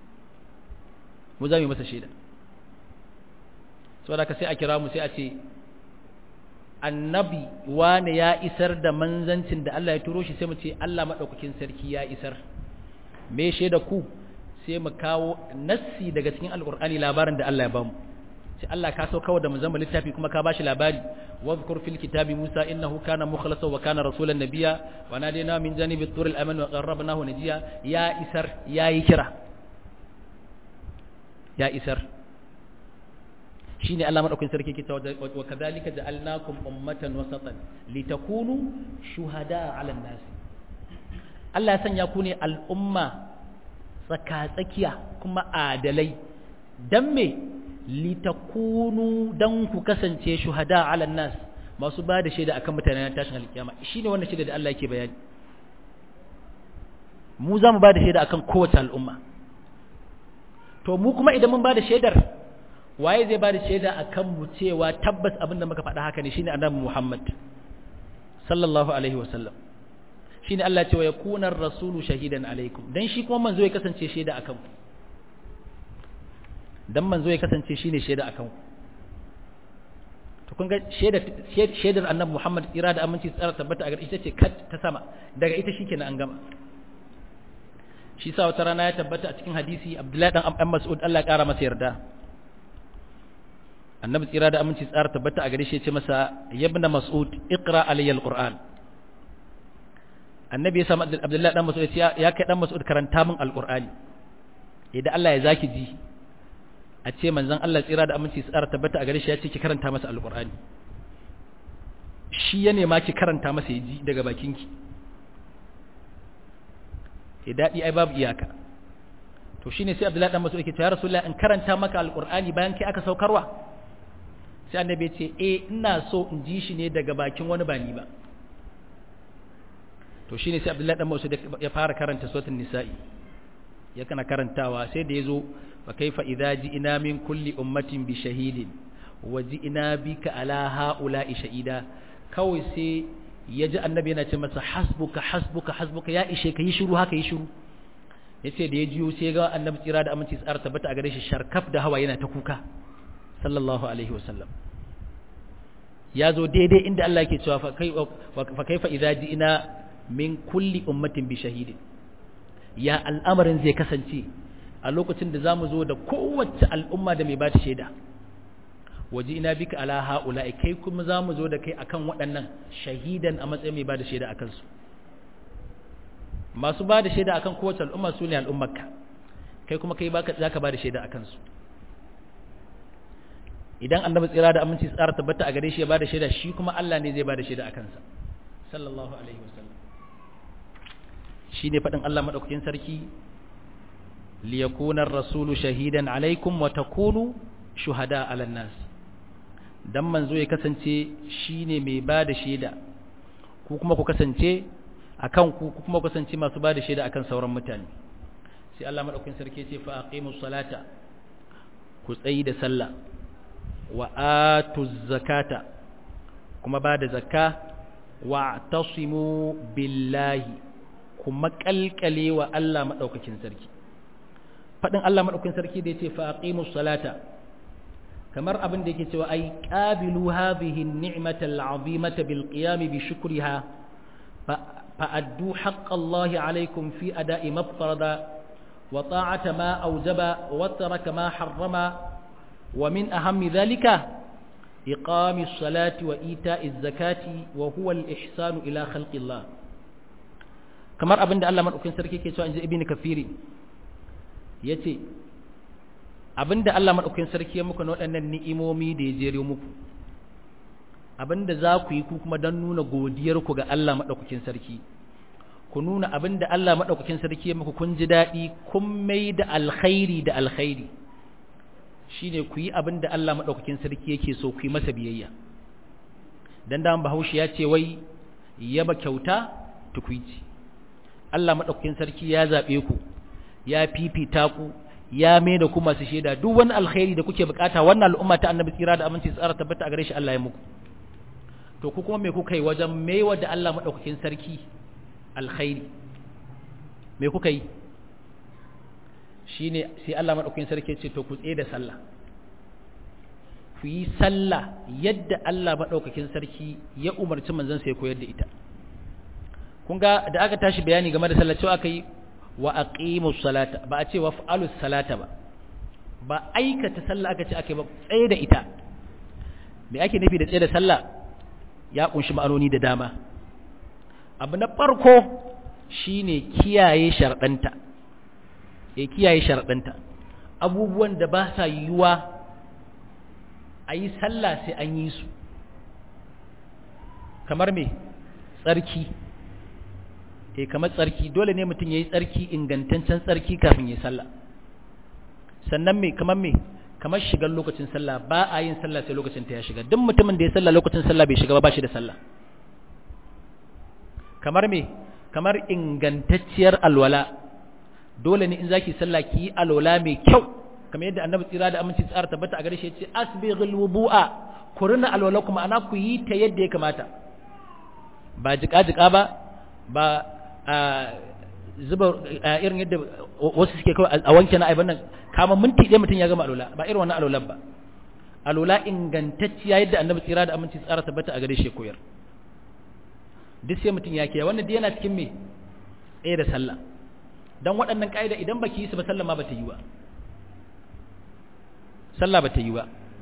mu zamu yi masa shaida saboda ka sai a kira mu sai a ce annabi wane ya isar da manzancin da Allah ya turo shi sai mu ce Allah madaukakin sarki ya isar me shaida ku sai mu kawo nassi daga cikin alqur'ani labarin da Allah ya bamu sai Allah ka so kawai da mu zama littafi kuma ka bashi labari واذكر في الكتاب موسى إنه كان مخلصا وكان رسولا نبيا ونادينا من جانب الطور الأمن وقربناه نجيا يا إسر يا يكرا يا إسر شيني الله مرحبا سركي كتاب وكذلك جعلناكم أمة وسطا لتكونوا شهداء على الناس الله سن يكون الأمة tsakatsakiya kuma adalai don me litakunu dan ku kasance shuhada ala nas masu ba da shaida akan mutane na tashin alkiyama shine wannan shaida da Allah yake bayani mu za mu ba da shaida akan kowace al'umma to mu kuma idan mun ba da shaidar waye zai ba da shaida akan mu cewa tabbas abinda muka faɗa haka ne shine annabi Muhammad sallallahu alaihi wasallam shine Allah ya ce wa yakuna ar-rasulu shahidan alaikum dan shi kuma manzo ya kasance shaida akan ku dan manzo ya kasance shine shaida akan to kun ga shaida shaidar annabi Muhammad tsira da aminci tsara tabbata a ita ce kat ta sama daga ita shikenan an gama shi sa wata rana ya tabbata a cikin hadisi Abdullahi dan Amr Mas'ud Allah ya kara masa yarda annabi tsira da aminci tsara tabbata a gare shi ya ce masa yabna Mas'ud iqra alayya alquran annabi ya sa Abdullahi dan Mas'ud ya kai dan Mas'ud karanta min alqurani idan Allah ya zaki ji a ce manzon Allah tsira da aminci tsara tabbata a gare shi ya ce ki karanta masa alqur'ani shi ya nema ki karanta masa ya ji daga bakinki ke daɗi ai babu iyaka to shine sai Abdullahi dan Mas'ud yake cewa ya Rasulullah in karanta maka alqur'ani bayan kai aka saukarwa sai annabi ya ce eh ina so in ji shi ne daga bakin wani ba ni ba to shine sai Abdullahi dan Mas'ud ya fara karanta suratul nisa'i ya kana karantawa sai da yazo fa kaifa idza ji'na min kulli ummatin bi shahidin wa ji'na bika ala haula'i shahida kawai sai ya ji annabi yana ce masa hasbuka hasbuka hasbuka ya ishe ka yi shiru haka yi shiru yace da ya jiyo sai ga annabi tsira da aminci tsara tabbata a gare shi sharkaf da hawa yana ta kuka sallallahu alaihi wasallam ya zo daidai inda Allah yake cewa fa kaifa idza ji'na min kulli ummatin bi shahidin ya al'amarin zai kasance a lokacin da zamu zo da kowace al'umma da mai ba ta shaida waje ina bika ala haula'i kai kuma zamu zo da kai akan waɗannan shahidan a matsayin mai ba da shaida akan su masu ba da shaida akan kowace al'umma su ne al'ummarka kai kuma kai baka zaka ba da shaida akan su idan annabi tsira da aminci tsara tabbata a gare shi ya ba da shaida shi kuma Allah ne zai ba da shaida akan sa sallallahu alaihi wasallam shine fadin Allah madaukakin sarki liyakuna ar-rasulu shahidan alaikum wa takunu shuhada 'alan nas dan manzo ya kasance shine mai bada shaida ku kuma ku kasance akan ku ku kuma ku kasance masu bada shaida akan sauran mutane sai Allah madaukakin sarki ya ce fa aqimus salata ku tsayi da sallah wa atuz zakata kuma bada zakka wa tasimu billahi kuma kalkale wa Allah madaukakin sarki fadin Allah madaukakin sarki da yace fa aqimus salata kamar abin da yake cewa ai qabilu hadhihi an-ni'mata al-'azimata bil qiyam bi shukriha fa addu haqq Allah 'alaykum fi ada'i ma farada wa ta'ata ma awjaba wa taraka ma harrama wa min ahammi dhalika إقام الصلاة وإيتاء الزكاة وهو الإحسان إلى خلق الله kamar abin da Allah madaukakin sarki ke cewa inji ibnu kafiri yace abin da Allah madaukakin sarki ya muku na waɗannan ni'imomi da ya jere muku abin da za ku yi ku kuma don nuna godiyar ku ga Allah madaukakin sarki ku nuna abin da Allah madaukakin sarki ya muku kun ji daɗi kun mai da alkhairi da alkhairi shine ku yi abin da Allah madaukakin sarki yake so ku yi masa biyayya dan da Bahaushe ya ce wai yaba kyauta tukuici Allah maɗaukakin sarki ya zaɓe ku ya fifita ku ya mai da ku masu shaida duk wani alkhairi da kuke bukata wannan al'umma ta annabi tsira da aminci tsara tabbata a gare shi Allah ya muku to ku kuma me kuka yi wajen maiwa da Allah madaukakin sarki alkhairi me kuka yi shine sai Allah madaukakin sarki ya ce to ku tsaye da sallah ku yi sallah yadda Allah madaukakin sarki ya umarci manzon sai koyar da ita kun ga da aka tashi bayani game da sallah cewa aka yi wa aqimus salata ba a ce wa fa'alus salata ba ba aikata sallah aka ce aka ba tsaye da ita me ake nufi da tsaye da sallah ya kunshi ma'anoni da dama abu na farko shine kiyaye sharɗanta e kiyaye sharɗanta abubuwan da ba sa yiwuwa a yi sallah sai an yi su kamar me tsarki e kamar tsarki dole ne mutum ya yi tsarki ingantaccen tsarki kafin ya yi sallah sannan me kamar me kamar shigar lokacin sallah ba a yin sallah sai lokacin ta ya shiga duk mutumin da ya sallah lokacin sallah bai shiga ba ba shi da sallah kamar me kamar ingantacciyar alwala dole ne in zaki sallah ki yi alwala mai kyau kamar yadda annabi tsira da aminci tsara tabbata a gare shi yace asbighul wudu'a ku rina alwala kuma ana ku yi ta yadda ya kamata ba jika jika ba ba zuba irin yadda wasu suke kawai a wanke na aiban nan kama minti ɗaya mutum ya gama alwala ba irin wannan alwalan ba alwala ingantacciya yadda annabi tsira da aminci tsara tabbata a gare shi koyar duk sai mutum ya kiyaye wannan dai yana cikin me ɗaya da sallah dan waɗannan ƙa'ida idan baki yi su ba sallah ma bata yi ba sallah bata yi ba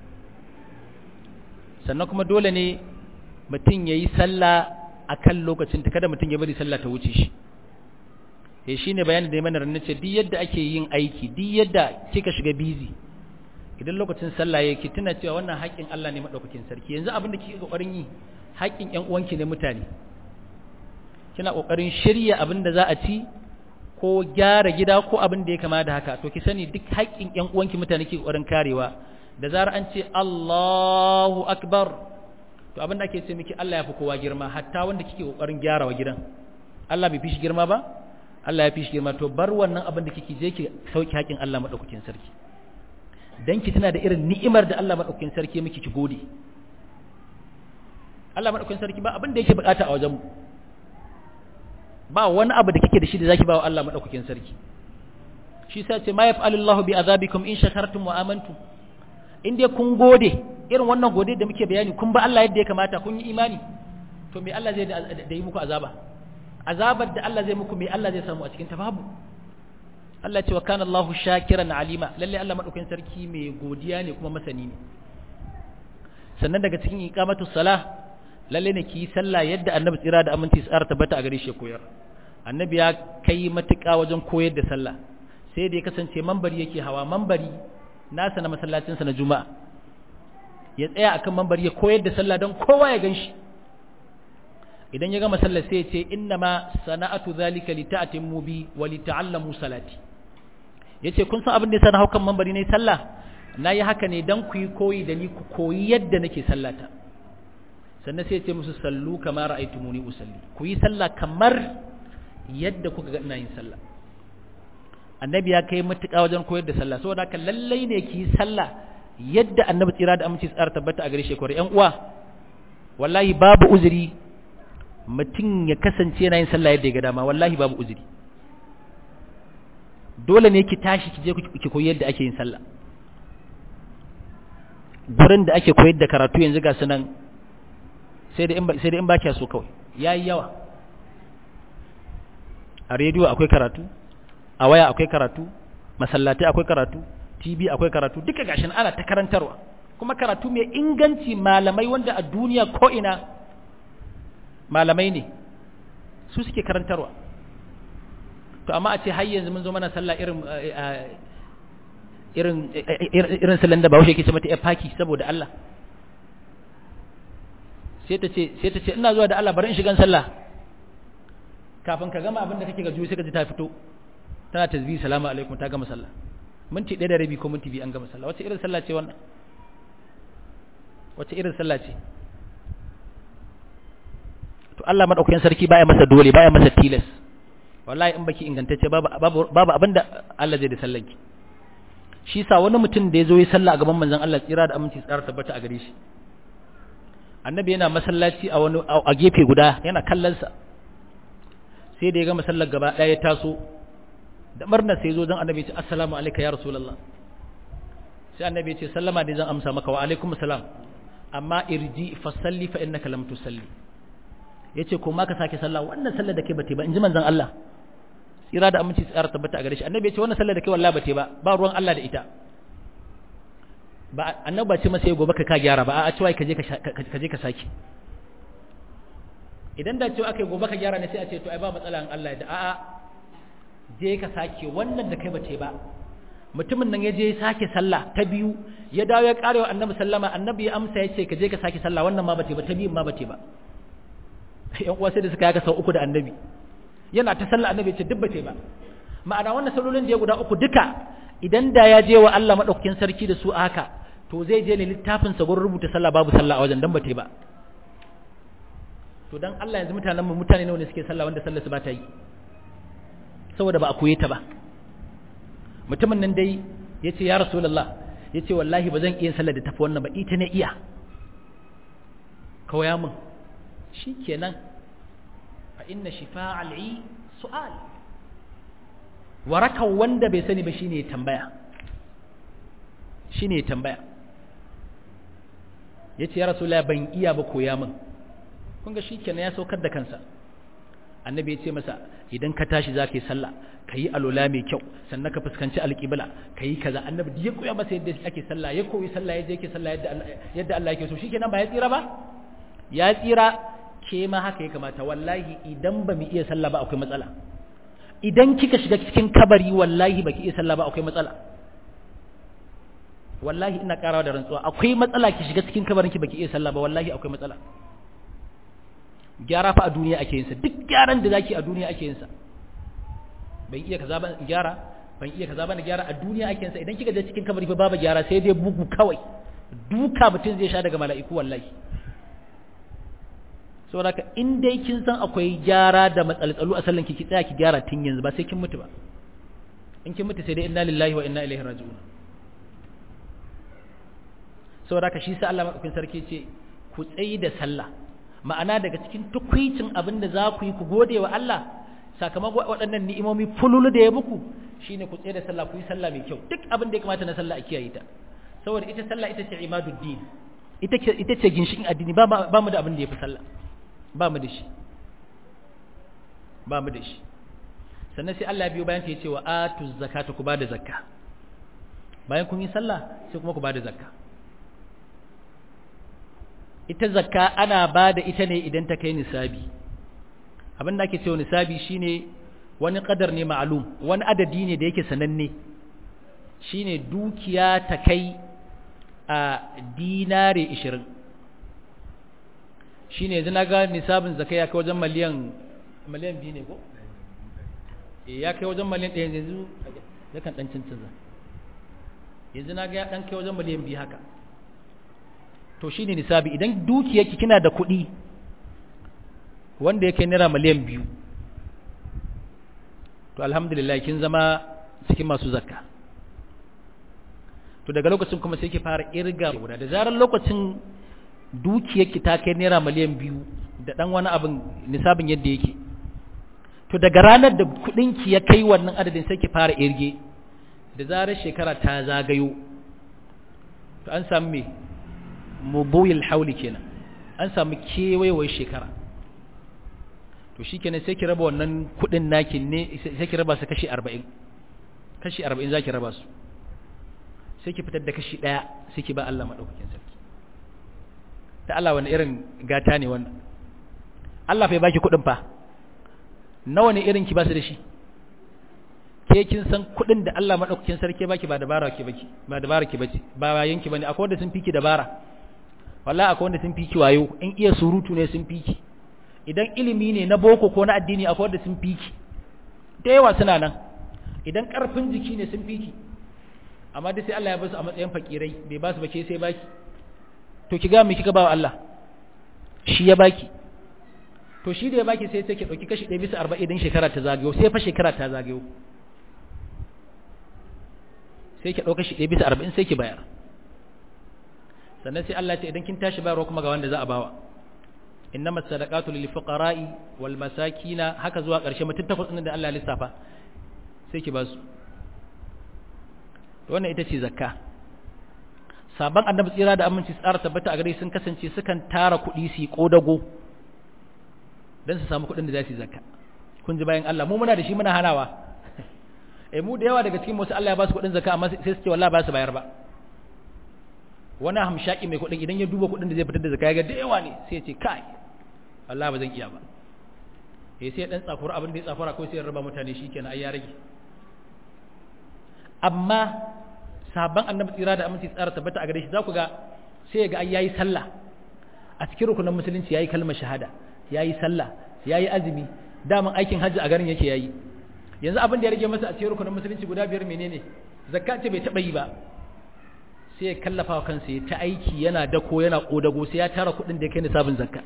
sannan kuma dole ne mutum ya yi sallah a kan lokacin ta kada mutum ya bari sallah ta wuce shi eh shine bayanin da ya mana ranar ce duk yadda ake yin aiki duk yadda kika shiga busy idan lokacin sallah yake tuna cewa wannan haƙƙin Allah ne madaukakin sarki yanzu abin da kike kokarin yi haƙƙin ƴan uwanki ne mutane kina kokarin shirya abin da za a ci ko gyara gida ko abin da ya kama da haka to ki sani duk haƙƙin ƴan uwanki mutane ke kokarin karewa da zarar an ce Allahu akbar to abin da ake ce miki Allah ya fi kowa girma hatta wanda kike kokarin gyarawa gidan Allah bai fi shi girma ba Allah ya fi shi girma to bar wannan abin da kike je ki sauki haƙin Allah madaukakin sarki dan ki tana da irin ni'imar da Allah madaukakin sarki miki ki gode Allah madaukakin sarki ba abin da yake bukata a wajen mu ba wani abu da kike da shi da zaki ba wa Allah madaukakin sarki shi sa ce ma yaf'alullahu bi azabikum in shakartum wa amantum in dai kun gode irin wannan gode da muke bayani kun ba Allah yadda ya kamata kun yi imani to me Allah zai da yi muku azaba azabar da Allah zai muku me Allah zai samu a cikin ta babu Allah ce wa kana Allahu shakiran alima lalle Allah madaukakin sarki mai godiya ne kuma masani ne sannan daga cikin iqamatus salah lalle ne ki sallah yadda annabi tsira da aminci tsara tabbata a gare shi koyar annabi ya kai matuƙa wajen koyar da sallah sai da ya kasance mambari yake hawa mambari nasa na masallacinsa na juma'a ya tsaya akan mambari ya koyar da sallah don kowa ya ganshi idan ya gama sallar sai ya ce inna ma sana'atu zalika li ta'timmu bi wa li ta'allamu salati yace kun san abin da yasa na haukan mambari ne sallah nayi haka ne dan ku yi koyi da ni ku koyi yadda nake sallata sannan sai ya ce musu sallu kama ra'aytumuni usalli ku yi sallah kamar yadda kuka ga ina yin sallah annabi ya kai matuƙa wajen koyar da sallah saboda haka lallai ne ki yi sallah yadda annabi tsira da aminci tsara tabbata a gare shi kwarai ƴan uwa wallahi babu uzuri mutum ya kasance yana yin sallah yadda ya ga dama wallahi babu uzuri dole ne ki tashi ki je ki koyi yadda ake yin sallah gurin da ake koyar da karatu yanzu ga sunan sai da in sai da in ba so kawai yayi yawa a rediyo akwai karatu a waya akwai karatu masallatai akwai karatu tv akwai karatu duka gashin ana ta karantarwa kuma karatu mai inganci malamai wanda a duniya ko ina malamai ne su suke karantarwa to amma a ce har yanzu mun zo mana sallah irin irin irin sallan da Bahaushe yake ce mata faki saboda Allah sai ta ce sai ta ce ina zuwa da Allah bari in shigan sallah kafin ka gama abin da kake ga juyi sai ka ji ta fito tana tasbihi salamu alaikum ta gama sallah minti ɗaya da rabi ko minti biyu an gama sallah wace irin sallah ce wannan wace irin sallah ce to Allah madaukakin sarki baya masa dole baya masa tilas wallahi in baki ingantacce babu babu babu abinda Allah zai da sallanki shi sa wani mutum da ya zo yi sallah a gaban manzon Allah tsira da aminci tsara tabbata a gare shi annabi yana masallaci a wani a gefe guda yana kallonsa sai da ya ga masallar gaba ɗaya ya taso da murna sai zo don annabi ya ce assalamu alaika ya rasulullah sai annabi ya ce sallama ne zan amsa maka wa alaikum salam amma irji fa salli fa innaka lam tusalli yace ko ma ka sake sallah wannan sallar da kai bate ba in ji manzon Allah tsira da aminci tsara tabbata a gare shi annabi ya ce wannan sallar da kai wallahi bate ba ba ruwan Allah da ita ba annabi ba ce masa gobe ka ka gyara ba a cewa ka je ka je ka sake idan da cewa akai gobe ka gyara ne sai a ce to ai ba matsala in Allah ya da a'a je ka sake wannan da kai bace ba mutumin nan ya je sake sallah ta biyu ya dawo ya kare wa annabi sallama annabi ya amsa ya ce ka je ka sake sallah wannan ma bace ba ta biyun ma bace ba yan uwa sai da suka yaka sau uku da annabi yana ta sallah annabi ya ce duk bace ba ma'ana wannan sallolin da ya guda uku duka idan da ya je wa Allah madaukakin sarki da su haka to zai je ne littafin sa gurin rubuta sallah babu sallah a wajen dan bace ba to dan Allah yanzu mutanen mu mutane nawa ne suke sallah wanda sallar su ba ta yi saboda ba a koye ta ba mutumin nan dai ya ce ya rasulallah ya ce wallahi ba zan iya sallar da tafi wannan ba ita ne iya kawaya mun shi kenan fa inna shifa al'i su'al warakan wanda bai sani ba shine tambaya shine tambaya ya ce ya rasulallah ban iya ba koya mun kun ga shi kenan ya saukar da kansa annabi ya ce masa idan ka tashi za ka yi sallah ka yi alola mai kyau sannan ka fuskanci alƙibla ka yi kaza annabi ya koya masa yadda ake sallah ya koyi sallah yadda yake sallah yadda Allah yake so shikenan ba ya tsira ba ya tsira ke ma haka ya kamata wallahi idan ba mu iya sallah ba akwai matsala idan kika shiga cikin kabari wallahi baki iya sallah ba akwai matsala wallahi ina karawa da rantsuwa akwai matsala ki shiga cikin kabarin ki baki iya sallah ba wallahi akwai matsala gyara fa a duniya ake yinsa duk gyaran da zaki a duniya ake yinsa ban iya kaza ba gyara ban iya kaza ba na gyara a duniya ake yinsa idan kika je cikin kabari fa babu gyara sai dai bugu kawai duka mutum zai sha daga mala'iku wallahi saboda ka in dai kin san akwai gyara da matsaltsalu a sallan ki ki tsaya ki gyara tun yanzu ba sai kin mutu ba in kin mutu sai dai inna lillahi wa inna ilaihi raji'un saboda ka shi sa Allah madaukakin sarki ce ku tsayi da sallah ma'ana daga cikin tukwicin abin da za ku yi ku gode wa Allah sakamakon waɗannan ni'imomi fululu da ya muku shine ku tsaye da sallah ku yi sallah mai kyau duk abin da ya kamata na sallah a kiyaye ta saboda ita sallah ita ce imaduddin ita ce ita ce ginshikin addini ba ba mu da abin da yafi sallah ba mu da shi ba mu da shi sannan sai Allah biyo bayan ta yace wa atuz zakata ku bada zakka bayan kun yi sallah sai kuma ku bada zakka ita zakka ana ba da ita ne idan ta kai nisabi abin da ake cewa nisabi shine wani kadar ne ma'alum wani adadi ne da yake sananne shine dukiya ta kai a dinare 20 shine yanzu naga nisabin zakka ya kai wajen miliyan miliyan 2 ne ko eh ya kai wajen miliyan 1 yanzu yakan dan cancanza yanzu naga ya dan kai wajen miliyan 2 haka to shine nisabi idan dukiyarki kina da kuɗi wanda yake naira miliyan biyu to alhamdulillah kin zama cikin masu zakka to daga lokacin kuma sai ki fara irga guda da zarar lokacin dukiyarki ta kai naira miliyan biyu da dan wani abin nisabin yadda yake to daga ranar da kuɗinki ya kai wannan adadin sai ki fara irge da zarar shekara ta zagayo to an samu me mubuyil hauli kenan an samu kewayewar shekara to shikenan sai ki raba wannan kudin naki ne sai ki raba su kashi 40 kashi 40 zaki raba su sai ki fitar da kashi daya sai ki ba Allah madaukakin sarki ta Allah wani irin gata ne wannan Allah fa ya baki kudin fa nawa ne irin ki ba su da shi ke kin san kudin da Allah madaukakin sarki baki ba dabara ki baki ba dabara ki bace ba bayan ki bane akwai wanda sun fiki dabara wallahi akwai wanda sun fiki wayo in iya surutu ne sun fiki idan ilimi ne na boko ko na addini akwai wanda sun fiki da yawa suna nan idan karfin jiki ne sun fiki amma dai sai Allah ya basu a matsayin fakirai bai basu ba ke sai baki to ki ga me kika bawa Allah shi ya baki to shi da ya baki sai sai ki dauki kashi 1 bisa 40 idan shekara ta zagayo sai fa shekara ta zagayo sai ki dauka shi 1 bisa 40 sai ki bayar sannan sai Allah ce idan kin tashi bayarwa kuma ga wanda za a bawa innama sadaqatu lil fuqara'i wal masakina haka zuwa ƙarshe mutum takwas ɗin da Allah ya lissafa sai ki ba su wannan ita ce zakka sabon annabi tsira da aminci tsara tabbata a gare sun kasance sukan tara kuɗi su yi ƙodago don su samu kuɗin da za su yi zakka kun ji bayan Allah mu muna da shi muna hanawa eh mu da yawa daga cikin wasu Allah ya ba su kuɗin zakka amma sai su ce wallahi ba su bayar ba wani hamshaki mai kuɗin idan ya duba kuɗin da zai fitar da zakka ya ga da yawa ne sai ya ce kai wallahi ba zan iya ba eh sai dan tsafura abin da ya tsafura ko sai ya raba mutane shikenan ai ya rage amma sabon annabi tsira da aminci tsara tabbata a gare shi za ku ga sai ya ga ai yayi sallah a cikin rukunin musulunci yayi kalmar shahada yayi sallah yayi azumi daman aikin hajji a garin yake yayi yanzu abin da ya rage masa a cikin rukunin musulunci guda biyar menene zakka ce bai taba yi ba sai ya kallafa wa kansa ya ta aiki yana dako yana kodago sai ya tara kuɗin da ya kai nisabin zakka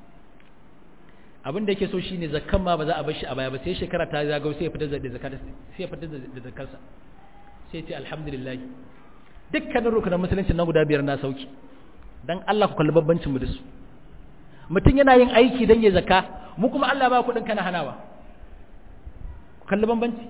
abin da yake so shine zakkan ma ba za a bar shi a baya ba sai shekara ta zagayo sai ya fitar da zakka sai ya fitar da zakkarsa sai ce alhamdulillah dukkanin rukunan musulunci na guda biyar na sauki dan Allah ku kalli babbancin mu da su mutum yana yin aiki dan ya zakka mu kuma Allah ba kuɗin kana hanawa ku kalli bambanci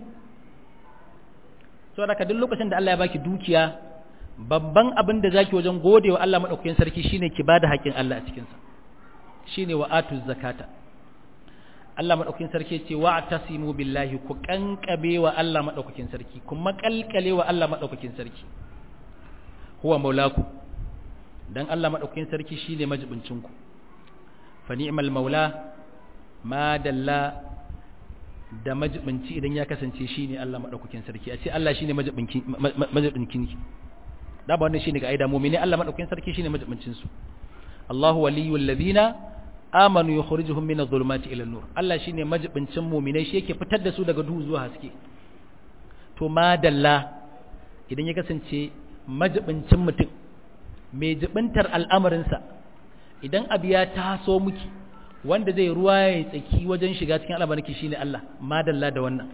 saboda ka duk lokacin da Allah ya baki dukiya babban abin da zaki wajen godewa Allah madaukakin sarki shine ki bada haƙin Allah a cikin sa shine wa atuz zakata Allah madaukakin sarki ce wa tasimu billahi ku kankabe wa Allah madaukakin sarki kuma kalkale wa Allah madaukakin sarki huwa maulaku dan Allah madaukakin sarki shine majibincin ku fa ni'mal maula ma dalla da majibinci idan ya kasance shine Allah madaukakin sarki a ce Allah shine majibinki majibinkin ki da ba wannan shine ga aida mu'mini Allah madaukakin sarki shine majibincin su Allahu waliyul ladina amanu yukhrijuhum min adh-dhulumati ila an-nur Allah shine majibincin mu'minai shi yake fitar da su daga duhu zuwa haske to madalla idan ya kasance majibincin mutum mai jibintar al'amarinsa idan abu ya taso miki wanda zai ruwa ya tsaki wajen shiga cikin al'amarinki shine Allah madalla da wannan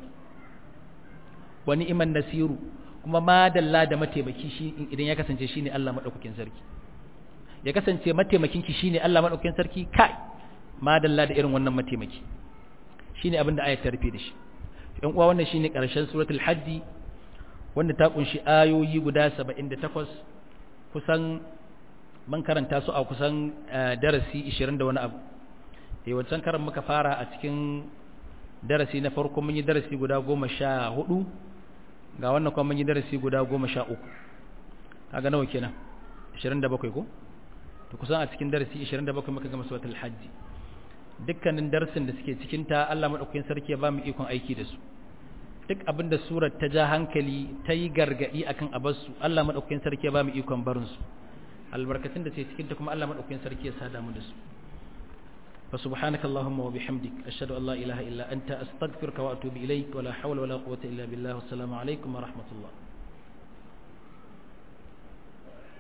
wani iman nasiru kuma madalla da mataimaki shi idan ya kasance shine Allah madaukakin sarki ya kasance mataimakinki shine Allah madaukakin sarki kai madalla da irin wannan mataimaki shine abin da ayat ta rufe da shi ɗan uwa wannan shine ƙarshen suratul hajji wanda ta kunshi ayoyi guda 78 kusan man karanta su a kusan darasi 20 da wani abu eh wancan karan muka fara a cikin darasi na farko mun yi darasi guda 14 ga wannan kuma mun yi darasi guda 13 kaga nawa kenan 27 ko to kusan a cikin darasi 27 muka gama suratul hajji dukkanin darsin da suke cikin ta Allah madaukakin sarki ya ba mu ikon aiki da su duk abinda surar ta ja hankali ta yi gargadi akan abarsu Allah madaukakin sarki ya ba mu ikon barin su albarkatun da ke cikin ta kuma Allah madaukakin sarki ya sada mu da su fa subhanaka allahumma wa bihamdik ashhadu an la ilaha illa anta astaghfiruka wa atubu ilaik wa la hawla wa la quwwata illa billah wassalamu alaikum wa rahmatullah